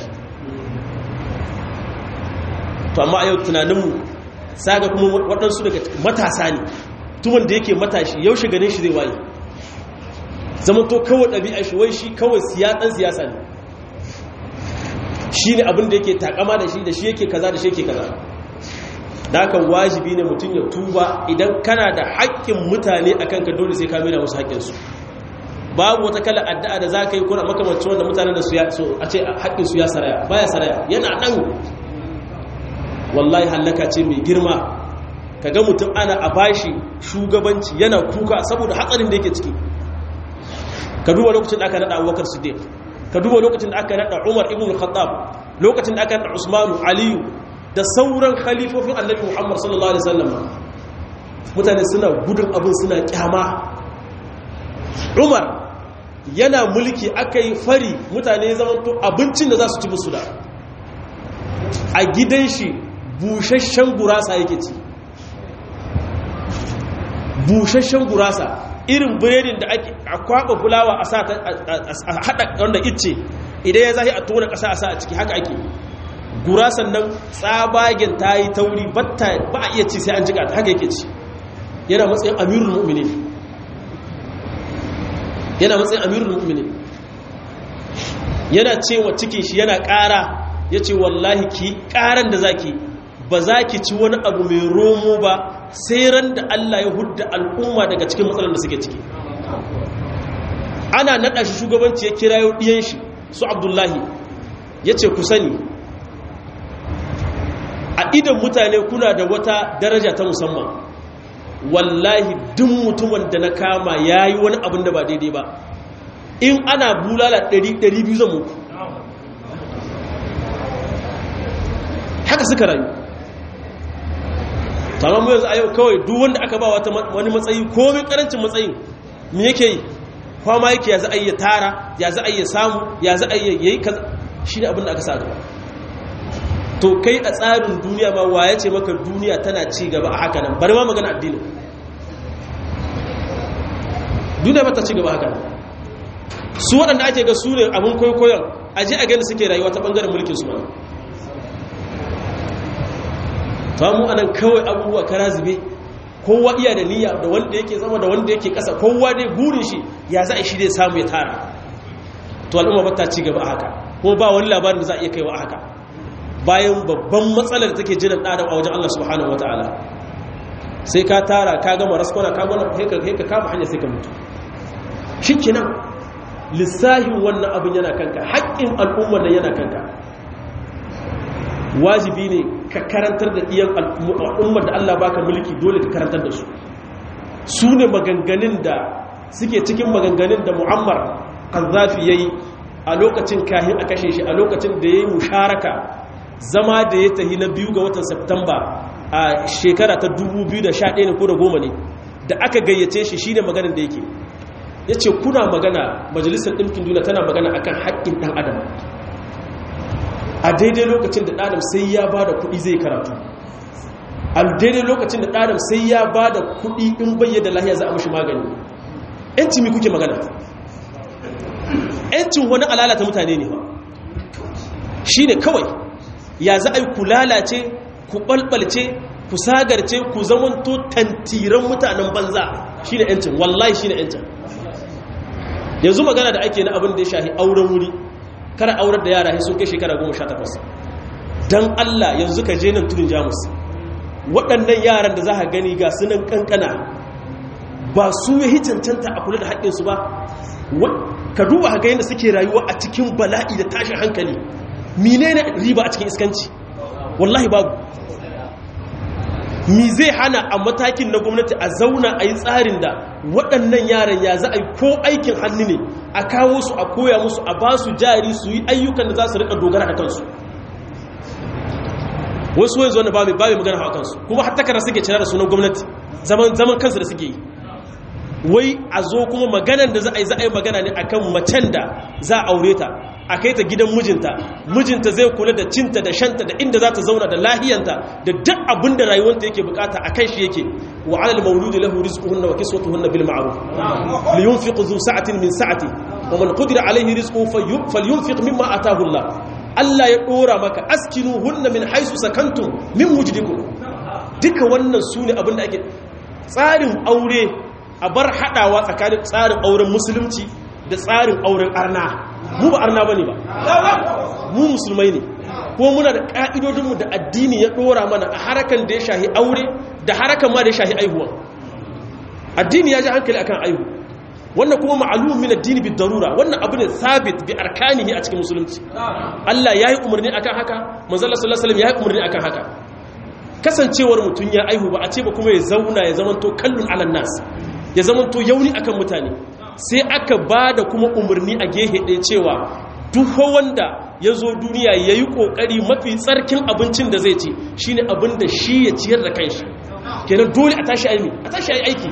to amma a yau tunaninmu saga kuma waɗansu daga matasa ne tuman da yake matashi yaushe ganin shi zai waye zama to kawai ɗabi'a shi wai shi kawai siyasan siyasa ne shi ne abin da yake takama da shi da shi yake kaza da shi yake kaza da haka wajibi ne mutum ya tuba idan kana da haƙƙin mutane a kanka dole sai ka mera musu haƙƙinsu babu wata kala addu'a da za ka yi kuna makamancin wanda mutanen da su a ce haƙƙinsu ya saraya baya saraya yana nan wallahi hallaka ce mai girma ka ga mutum ana a bashi shugabanci yana kuka saboda hatsarin da yake ciki ka duba lokacin da aka naɗa abubakar siddiq ka duba lokacin da aka naɗa umar ibn khattab lokacin da aka naɗa usmanu aliyu da sauran khalifofin annabi muhammad sallallahu alaihi wasallam mutane suna gudun abin suna kyama umar yana mulki aka yi fari mutane ya zama to abincin da za su ci musu da a gidan shi busasshen gurasa yake ci busasshen gurasa irin biredin da ake a kwaba fulawa a sa a haɗa wanda ice idan ya zahi a tona ƙasa a sa a ciki haka ake gurasan nan tsabagen ta yi tauri ba a iya ci sai an jika ta haka yake ci yana matsayin amirul mu'minin yana matsayin amirul mu'minin yana cewa cikin shi yana ƙara ya ce wallahi ki ƙaran da zaki ba za ki ci wani abu mai romo ba sai ran da Allah ya hudda al'umma daga cikin matsalar da suke ciki ana naɗa shi shugabanci ya kira yau ɗiyan shi su abdullahi ya ce ku sani a idan mutane kuna da wata daraja ta musamman wallahi duk mutumin da na kama ya yi wani abin da ba daidai ba in ana bulala 200 zan muku haka suka rayu tamam mu yanzu a yau kawai duk wanda aka ba wani matsayi komin karancin matsayin me yake yi kwama yake ya za a yi tara ya za a yi samu ya za a yi yayi kaza shi ne abin da aka sa gaba to kai a tsarin duniya ma waye ce maka duniya tana ci gaba a haka nan bari ma magana addini duniya ba ta ci gaba haka nan su waɗanda ake ga su ne abin kwaikwayon a ji a gani suke rayuwa ta ɓangaren mulkin su ma ta mu anan kawai abubuwa kara zube kowa iya da niyya da wanda yake zama da wanda yake ƙasa kowa dai burin shi ya za a shi dai samu ya tara to al'umma ba ta ci gaba a haka kuma ba wani labarin da za a iya kaiwa a haka bayan babban matsalar da take jiran ɗadam a wajen Allah subhanahu wa ta'ala sai ka tara ka gama raskwana ka gwana ka kama hanya sai ka mutu shi kenan lissahin wannan abin yana kanka haƙƙin al'ummar nan yana kanka wajibi ne ka karantar da ɗiyan al'ummar da Allah baka mulki dole ka karantar da su su ne maganganun da suke cikin maganganun da mu'ammar ƙazafi ya yi a lokacin kahin a kashe shi a lokacin da ya yi musharaka zama da ya tahi na biyu ga watan Septamba a shekara ta 2011 ne ko da goma ne da aka gayyace shi shine maganar da yake ya ce kuna magana majalisar ɗinkin duniya tana magana akan haƙƙin ɗan adam a daidai lokacin da ɗadam sai ya ba da kuɗi zai karatu a daidai lokacin da ɗadam sai ya ba da kuɗi in bayyana lahiya za a mashi magani ‘yanci mi kuke magana ‘yancin wani alalata mutane ne ba shi ne kawai ya za a yi ku lalace ku ɓalɓalce ku sagarce ku zamanto tantiran mutanen banza shi ne ‘yancin wallahi shi ne ‘yancin yanzu magana da ake na abin da ya shahi auren wuri kara aurar da yara sun kai shekara goma sha takwas don allah yanzu ka je nan tudun jamus waɗannan yaran da za ka gani ga sunan kankana ba su yi cancanta a kula da haƙƙinsu ba ka duba ga yadda suke rayuwa a cikin bala'i da tashin hankali mine ne riba a cikin iskanci wallahi babu mi zai hana a matakin na gwamnati a zauna a yi tsarin da waɗannan yaran ya za a yi ko aikin hannu ne a kawo su a koya musu a ba su jari su yi ayyukan da za su rika dogara da kansu wasu wanzu wanda ba mai magana hawa kansu kuma har takara suke cira da sunan gwamnati zaman kansu da suke yi wai a zo kuma maganan da za a yi za a yi magana ne akan macen da za a aure ta a kai ta gidan mijinta mijinta zai kula da cinta da shanta da inda za ta zauna da lahiyanta da duk abin da rayuwanta yake bukata a kan shi yake wa alal mauludi lahu rizquhunna wa kiswatuhunna bil ma'ruf li yunfiq dhu sa'atin min sa'ati wa man qadira alayhi rizquhu falyunfiq mimma ataahu Allah Allah ya dora maka askinuhunna min haythu sakantum min wujdikum duka wannan sune abin da ake tsarin aure a bar hadawa tsakanin tsarin auren musulunci da tsarin auren arna mu ba arna bane ba mu musulmai ne ko muna da ka'idodinmu da addini ya dora mana a harakan da ya shahi aure da harakan ma da ya shahi aihuwa addini ya ji hankali akan aihu wannan kuma ma'alum min addini bi darura wannan abu ne sabit bi arkanihi a cikin musulunci Allah yayi umarni akan haka manzo Allah sallallahu alaihi wasallam yayi umarni akan haka kasancewar mutun ya aihu ba a ce ba kuma ya zauna ya zamanto kallun alan nas ya zamanto yauni akan mutane sai aka ba da kuma umarni a gehe ɗaya cewa duk wanda ya zo duniya ya yi ƙoƙari mafi tsarkin abincin da zai ci shi ne abin da shi ya ciyar da kanshi kenan dole a tashi aimi a tashi aiki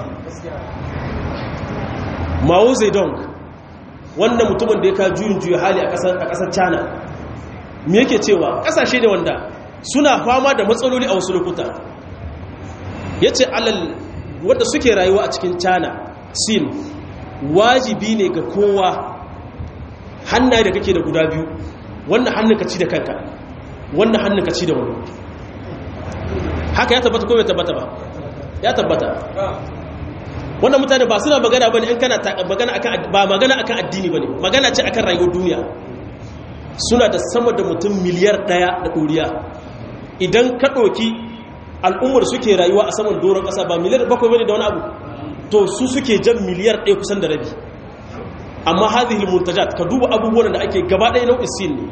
mao zedong wannan mutumin da ya ka juyin juya hali a ƙasar china me yake cewa ƙasashe ne wanda suna fama da matsaloli a wasu lokuta ya ce alal wadda suke rayuwa a cikin china sin wajibi ne ga kowa hannaye da kake da guda biyu wannan hannun ka ci da kanka wannan hannun ka ci da wani haka ya tabbata ko bai tabbata ba ya tabbata wannan mutane ba suna magana bane in kana magana akan ba magana akan addini bane magana ce akan rayuwar duniya suna da sama da mutum miliyar daya da doriya idan ka ɗauki al'ummar suke rayuwa a saman doron ƙasa ba miliyar bakwai bane da wani abu to su suke jan miliyar ɗaya kusan da rabi amma hadhihi muntajat ka duba abubuwan da ake gaba ɗaya nau'in sin ne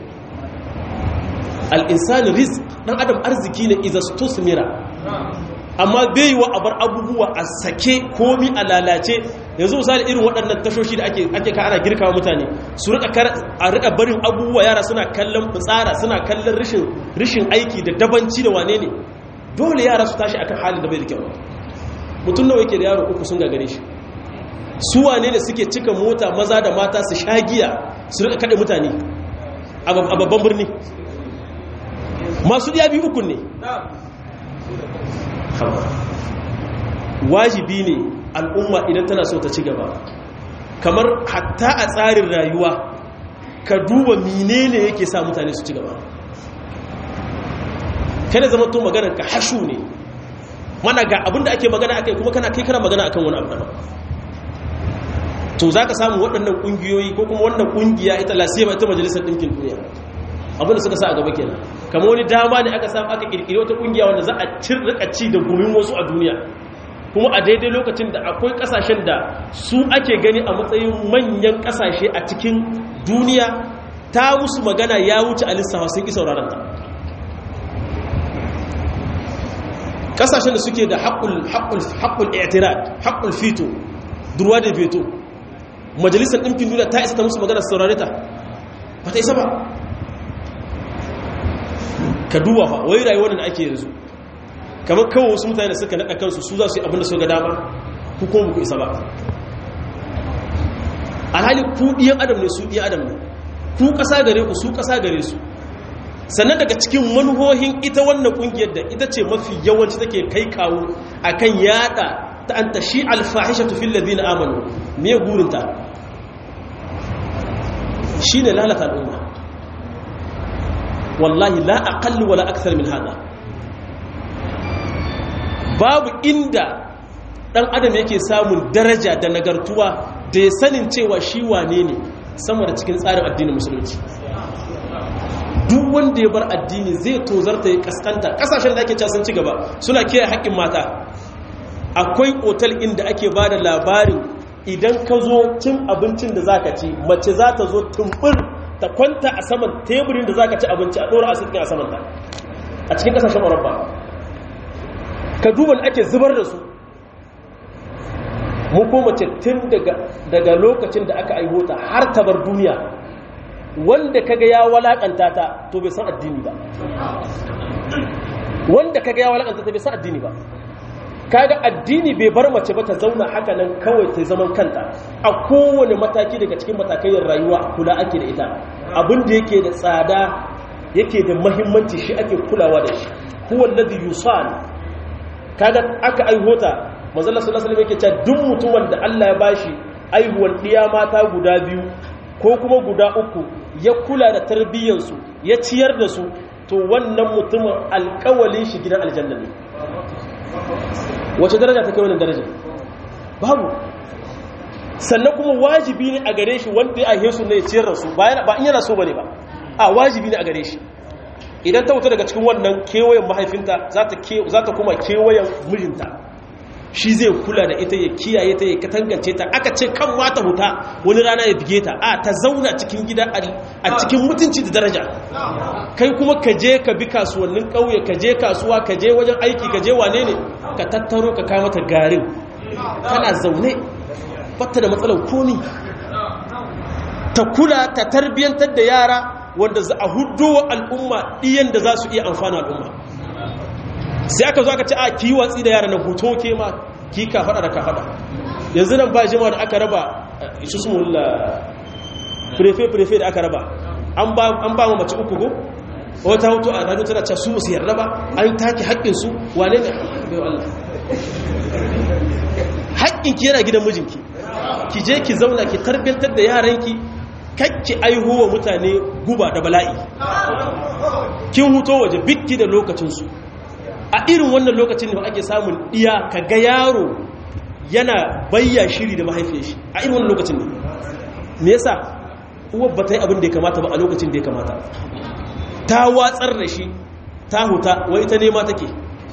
al-insani rizq dan adam arziki ne idza stusmira amma bai wa abar abubuwa a sake komi a lalace yanzu misali irin waɗannan tashoshi da ake ake ka ana girkawa mutane su rika a rika barin abubuwa yara suna kallon fitsara suna kallon rishin rishin aiki da dabanci da wane ne dole yara su tashi akan halin da bai da kyau mutum nawa yake da yaro uku sun gagare shi su wane ne suke cika mota maza da mata su sha giya su rika kaɗe mutane a babban birni masu ɗiya biyu uku ne wajibi ne al'umma idan tana so ta ci gaba kamar hatta a tsarin rayuwa ka duba menene yake sa mutane su ci gaba kada zama to maganar ka hashu ne mana ga abinda ake magana akai kuma kana kai kana magana akan wani abu daban to zaka samu waɗannan kungiyoyi ko kuma wannan kungiya ita lasiyama ita majalisar ɗinkin duniya abinda suka sa a gaba kenan kamar wani dama ne aka samu aka kirkiri wata kungiya wanda za a rika ci da gumin wasu a duniya kuma a daidai lokacin da akwai kasashen da su ake gani a matsayin manyan kasashe a cikin duniya ta musu magana ya wuce a lissafa sun ki sauraron ta kasashen da suke da haƙul i'tirad haƙul fito durwa da veto majalisar ɗinkin duniya ta isa ta musu magana saurare ta ba ta isa ba ka duba fa wai rayuwar da ake yanzu kamar kawo wasu mutane da suka naɗa kansu su za su yi abinda su ga dama ku kuma ku isa ba alhali ku ɗiyan adam ne su ɗiyan adam ne ku ƙasa gare ku su ƙasa gare su sannan daga cikin manuhohin ita wannan ƙungiyar da ita ce mafi yawanci take kai kawo a kan yaɗa ta an ta shi alfahisha tufin ladina amanu me gurinta shi ne lalata al'umma wallahi la aqallu wala akthar min hada babu inda dan adam yake samun daraja da nagartuwa da ya sanin cewa shi wane ne sama da cikin tsarin addinin musulunci duk wanda ya bar addini zai tozarta ya kaskanta kasashen da ake casan ci gaba suna kiyaye haƙƙin mata akwai otal inda ake ba da labarin idan ka zo cin abincin da za ka ci mace za ta zo tumbur ta kwanta a saman teburin da za ka ci abinci a ɗora asibitin a samanta a cikin ƙasashen ƙwararba ka duba da ake zubar da su mu ko mace tun daga lokacin da aka aihota har ta bar duniya wanda kaga ya walakanta ta to bai san addini ba wanda kaga ya walakanta ta bai san addini ba kaga addini bai bar mace ba ta zauna haka nan kawai ta zaman kanta a kowane mataki daga cikin matakayin rayuwa kula ake da ita abin da yake da tsada yake da mahimmanci shi ake kulawa da shi huwa alladhi yusal kaga aka aihota manzo Allah sallallahu alaihi wasallam yake cewa duk mutumin da Allah ya bashi aihuwan diya mata guda biyu ko kuma guda uku ya kula da tarbiyyarsu ya ciyar da su to wannan mutumin alkawalin shi gidan aljanna ne wace daraja ta kai wannan daraja babu sannan kuma wajibi ne a gare shi wanda ya ahe su ne ya ciyar da su ba in yana so bane ba a wajibi ne a gare shi idan ta wuta daga cikin wannan kewayen mahaifinta za ta kuma kewayen mijinta shi zai kula da ita ya kiyaye ta ya katangance ta aka ce kan wata huta wani rana ya bige ta a ta zauna cikin gida a cikin mutunci da daraja kai kuma ka je ka bi kasuwannin ƙauye ka je kasuwa ka je wajen aiki ka je wane ne ka tattaro ka kama ta garin tana zaune batta da matsalar komi ta kula ta tarbiyyantar da yara wanda za a hudu wa al'umma ɗiyan da za su iya amfana al'umma sai aka zo aka ce a ki watsi da yara na hoto ke ma ki ka fada da ka fada yanzu nan ba jima da aka raba isu su mulla prefe-prefe da aka raba an ba mu mace uku go wata hoto a radio tana ce su musu yarda ba an take haƙƙinsu wane ne bai Allah haƙƙinki yana gidan mijinki ki je ki zauna ki tarbiyyantar da yaranki kakki aihuwa mutane guba da bala'i kin huto waje bikki da lokacinsu a irin wannan lokacin da ake samun iya ka ga yaro yana bayya shiri da mahaifiyar shi a irin wannan lokacin ne me yasa uwar ba ta yi abin da ya kamata ba a lokacin da ya kamata ta watsar da shi ta huta wai ita nema take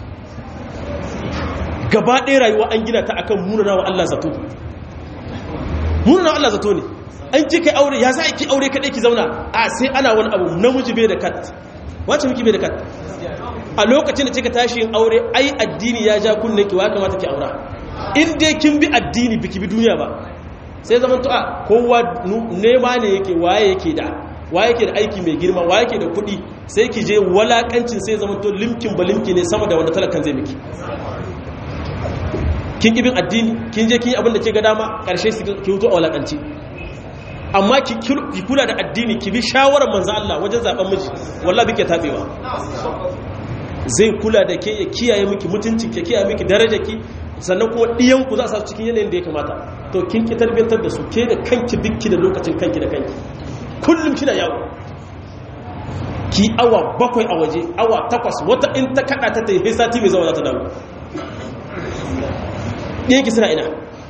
gaba ɗaya rayuwa an gina ta akan munana wa Allah zato munana wa Allah zato ne an ki kai aure ya za ki aure kaɗai ki zauna a sai ana wani abu namiji bai da kat wacce miki bai da kat a lokacin da kika tashi yin aure ai addini ya ja kunnen ki wa kamata ki aura in dai kin bi addini biki bi duniya ba sai zaman to a kowa nema ne yake waye yake da waye yake da aiki mai girma waye yake da kuɗi sai ki je walakancin sai zaman to limkin ba limki ne sama da wanda talakan zai miki kin bin addini kin je kin yi abin da ke ga dama karshe ki hutu a walakanci amma ki kula da addini ki bi shawarar manzo Allah wajen zaben miji wallahi bike tabewa zai kula da ke ya kiyaye miki mutuncin ke kiyaye miki darajarki sannan kuma ɗiyanku za su cikin yanayin da ya kamata to kin ki tarbiyantar da su ke da kanki bikki da lokacin kanki da kanki kullum kina yawo ki awa bakwai a waje awa takwas wata in ta kada ta ta yi sati mai zama za ta dawo ɗiyanki suna ina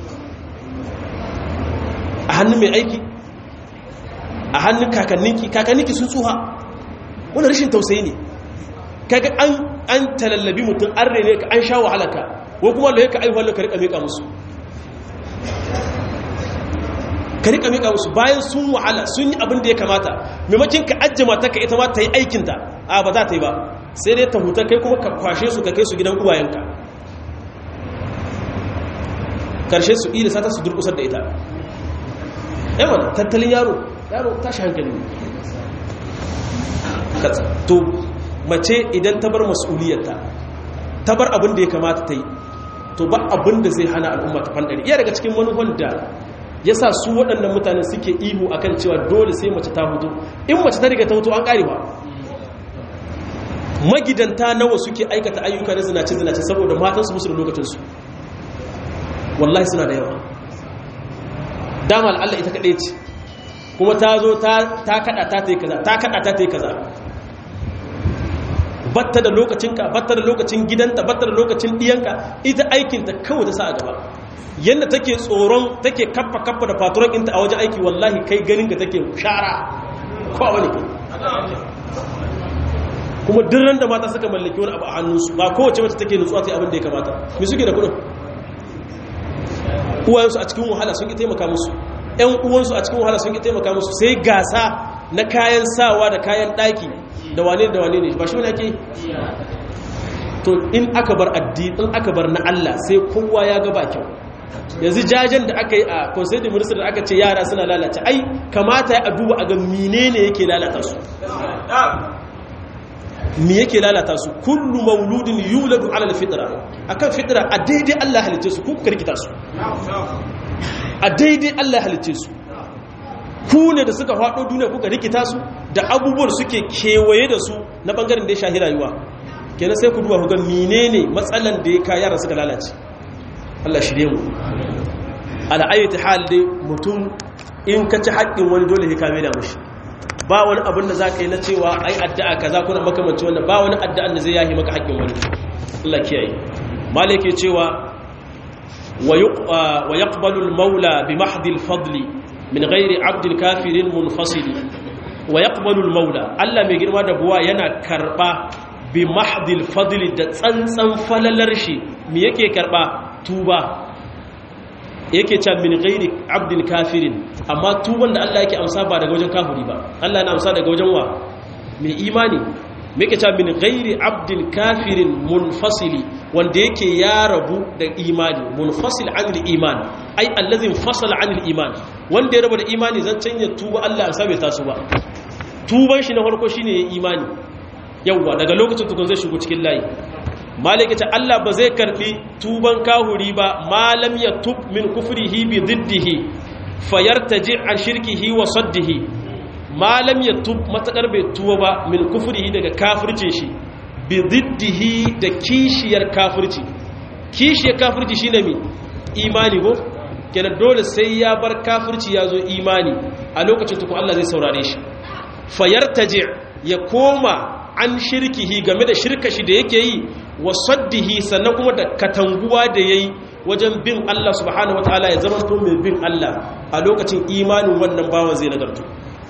a hannun mai aiki a hannun kakanninki kakanninki sun tsuha wani rashin tausayi ne kaga an an talallabi mutum an rene ka an sha wahalaka ko kuma da yake aihuwar ka rika mika musu ka rika mika musu bayan sun wahala sun yi abin da ya kamata maimakin ka ajje mata ka ita ma ta yi aikinta a ba za ta yi ba sai dai ta huta kai kuma ka kwashe su ka kai su gidan uwayenka karshe su ida sata su durkusar da ita yawan tattalin yaro yaro tashi hankali to mace idan ta bar mas'uliyarta ta bar abin da ya kamata ta yi to ba abin da zai hana al'umma ta fandari iya daga cikin manufan da ya sa su waɗannan mutane suke ihu a kan cewa dole sai mace ta hutu in mace ta riga ta hutu an ƙari ba magidanta nawa suke aikata ayyuka na zinace-zinace saboda matansu musu da lokacinsu wallahi suna da yawa dama al'alla ita kaɗai ce kuma ta zo ta kaɗa ta ta yi kaza ta kaɗa ta ta yi kaza batta da lokacinka batta da lokacin gidanta batta da lokacin diyanka ita aikinta kawai ta sa a gaba yadda take tsoron take kappa kappa da faturan ɗinta a wajen aiki wallahi kai ganin ka take shara ko wani ke kuma dirran da mata suka mallaki wani abu a hannunsu ba kowace wacce take nutsuwa ta abin da ya kamata me suke da kudin uwayensu a cikin wahala sun ki taimaka musu ƴan uwansu a cikin wahala sun ki taimaka musu sai gasa na kayan sawa da kayan ɗaki da wane da wane ne ba shi wani ake to in aka bar addini in aka bar na Allah sai kowa ya ga ba kyau yanzu jajen da aka yi a conseil de ministre da aka ce yara suna lalata ai kamata ya duba a ga menene yake lalata su me yake lalata su kullu mauludin yuladu ala alfitra akan fitra a daidai Allah halice su ku karkita su a daidai Allah halice su ku ne da suka faɗo duniya kuka rikita su da abubuwan suke kewaye da su na bangaren da ya shahi rayuwa kenan sai ku duba ku ga menene matsalan da ya ka yara suka lalace Allah shirye mu ala ayyati hal dai mutum in ka ci haƙƙin wani dole ya kame da mushi ba wani abin da za ka yi na cewa ai addu'a kaza kuna makamanci wannan ba wani addu'an da zai yahi maka haƙƙin wani Allah kiyaye malike cewa wa yaqbalu al-maula bi mahdi al-fadli min ghairi 'abdin kafirin munfasil wa yaqbalu al-maula Allah mai girma da buwa yana karba bi mahdi al-fadli da tsantsan falalar shi me yake karba tuba yake can min gairi abdin kafirin amma tuban da Allah yake amsa ba daga wajen kafiri ba Allah yana amsa daga wajen wa mai imani me yake can min gairi abdin kafirin munfasili wanda yake ya rabu da imani munfasil anil iman ai allazin fasala anil iman wanda ya rabu da imani zan canja tuba Allah amsa bai taso ba tuban shi na farko shine ya imani yawwa daga lokacin tukun zai shigo cikin layi maliki ta Allah ba zai karbi tuban kahuri ba malam ya tub min kufrihi bi diddihi fayartaji an shirkihi wa saddihi malam ya tub matakar bai tuwa ba min kufrihi daga kafircin shi bi diddihi da kishiyar kafirci kishiyar kafirci shine mi imani ko kenan dole sai ya bar kafirci ya zo imani a lokacin tukun Allah zai saurare shi fayartaji ya koma an shirkihi game da shirka shi da yake yi wa saddihi sannan kuma da katanguwa da yayi wajen bin Allah subhanahu wataala ya zama to mai bin Allah a lokacin imanin wannan bawan zai nagartu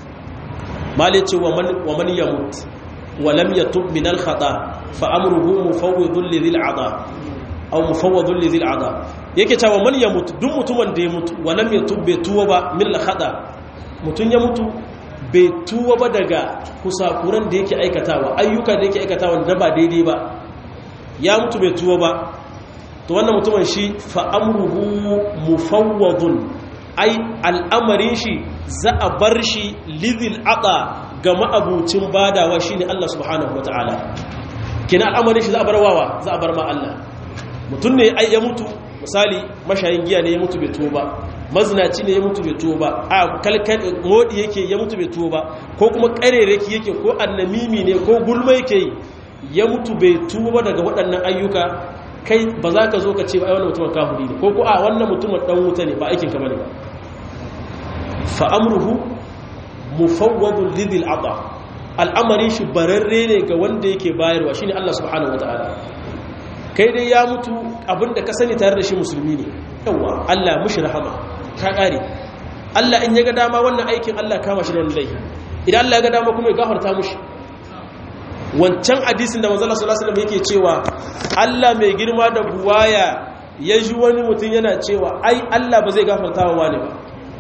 malice wa man wa man yamut wa lam yatub min al khata fa amruhu mufawwidun li dhil ada aw mufawwidun li dhil ada yake cewa man yamut duk mutumin da ya mutu wa lam yatub bai tuwa ba min al khata mutun ya mutu bai tuwa ba daga kusakuran da yake aikatawa ayyuka da yake aikatawa da ba daidai ba ya mutu bai tuwa ba to wannan mutumin shi fa'amruhu mufawwadun ai al'amarin shi za a bar shi lidil aqa ga ma'abucin badawa shine Allah subhanahu wataala kina al'amarin shi za a bar wawa za a bar ma Allah mutum ne ai ya mutu misali mashayin giya ne ya mutu bai tuwa ba mazinaci ne ya mutu bai tuwo ba a kalkal modi yake ya mutu bai tuwo ba ko kuma karereki yake ko annamimi ne ko gulma yake ya mutu bai tuwo ba daga waɗannan ayyuka kai ba za ka zo ka ce ba ai wannan mutumin kafiri ne ko ko a wannan mutumin dan wuta ne ba aikin ka bane ba fa amruhu mufawwadun lidil ata al'amarin shi bararre ne ga wanda yake bayarwa shine Allah subhanahu wataala kai dai ya mutu abinda ka sani tare da shi musulmi ne yawa Allah mushi rahama ka kare Allah in ya ga dama wannan aikin Allah kama shi da wani laifi idan Allah ya ga dama kuma ya gafarta mushi wancan hadisin da manzo Allah sallallahu alaihi wasallam yake cewa Allah mai girma da buwaya ya ji wani mutum yana cewa ai Allah ba zai gafarta wa wani ba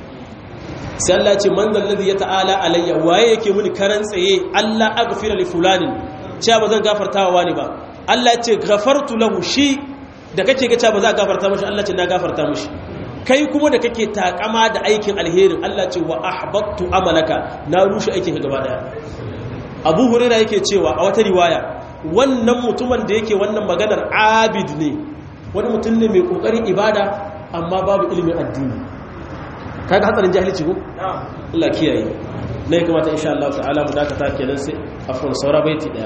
sai Allah ce man dalladhi ya ta'ala alayya waye yake muni karan tsaye Allah aghfira li fulanin cewa ba zan gafarta wa wani ba Allah ce gafartu lahu shi da kake ga cewa ba za a gafarta mashi Allah ce na gafarta mashi kai kuma da kake takama da aikin alherin Allah ce wa ahbattu amalaka na rushe aikin ka gaba daya Abu Hurairah yake cewa a wata riwaya wannan mutumin da yake wannan maganar abid ne wani mutum ne mai kokarin ibada amma babu ilimin addini kaga hatsarin jahilci ko Allah kiyaye ne kamata insha Allah ta'ala mu dakata kenan sai afwan saura baiti daya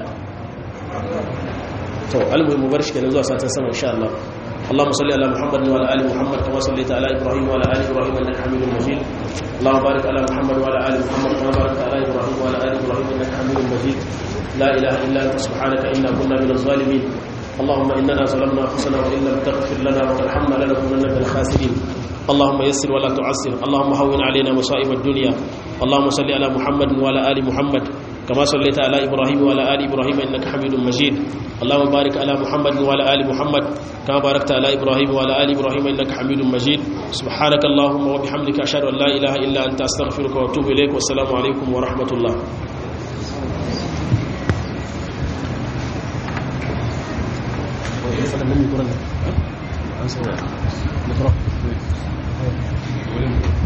to almuhim mu bar shi kenan zuwa satin sama insha Allah اللهم صل على محمد وعلى ال محمد كما صليت على ابراهيم وعلى ال ابراهيم انك حميد مجيد اللهم بارك على محمد وعلى ال محمد كما باركت على ابراهيم وعلى ال ابراهيم انك حميد مجيد لا إله إلا أنت سبحانك إنا كنا من الظالمين اللهم إننا ظلمنا أنفسنا وإن لم تغفر لنا وترحمنا لنكونن من الخاسرين اللهم يسر ولا تعسر اللهم هون علينا مصائب الدنيا اللهم صل على محمد وعلى آل محمد كما صليت على إبراهيم وعلى آل إبراهيم إنك حميد مجيد اللهم بارك على محمد وعلى آل محمد كما باركت على إبراهيم وعلى آل إبراهيم إنك حميد مجيد سبحانك اللهم وبحمدك أشهد أن لا إله إلا أنت أستغفرك وأتوب إليك والسلام عليكم ورحمة الله مثلا لم يكن عن سواء نقرأ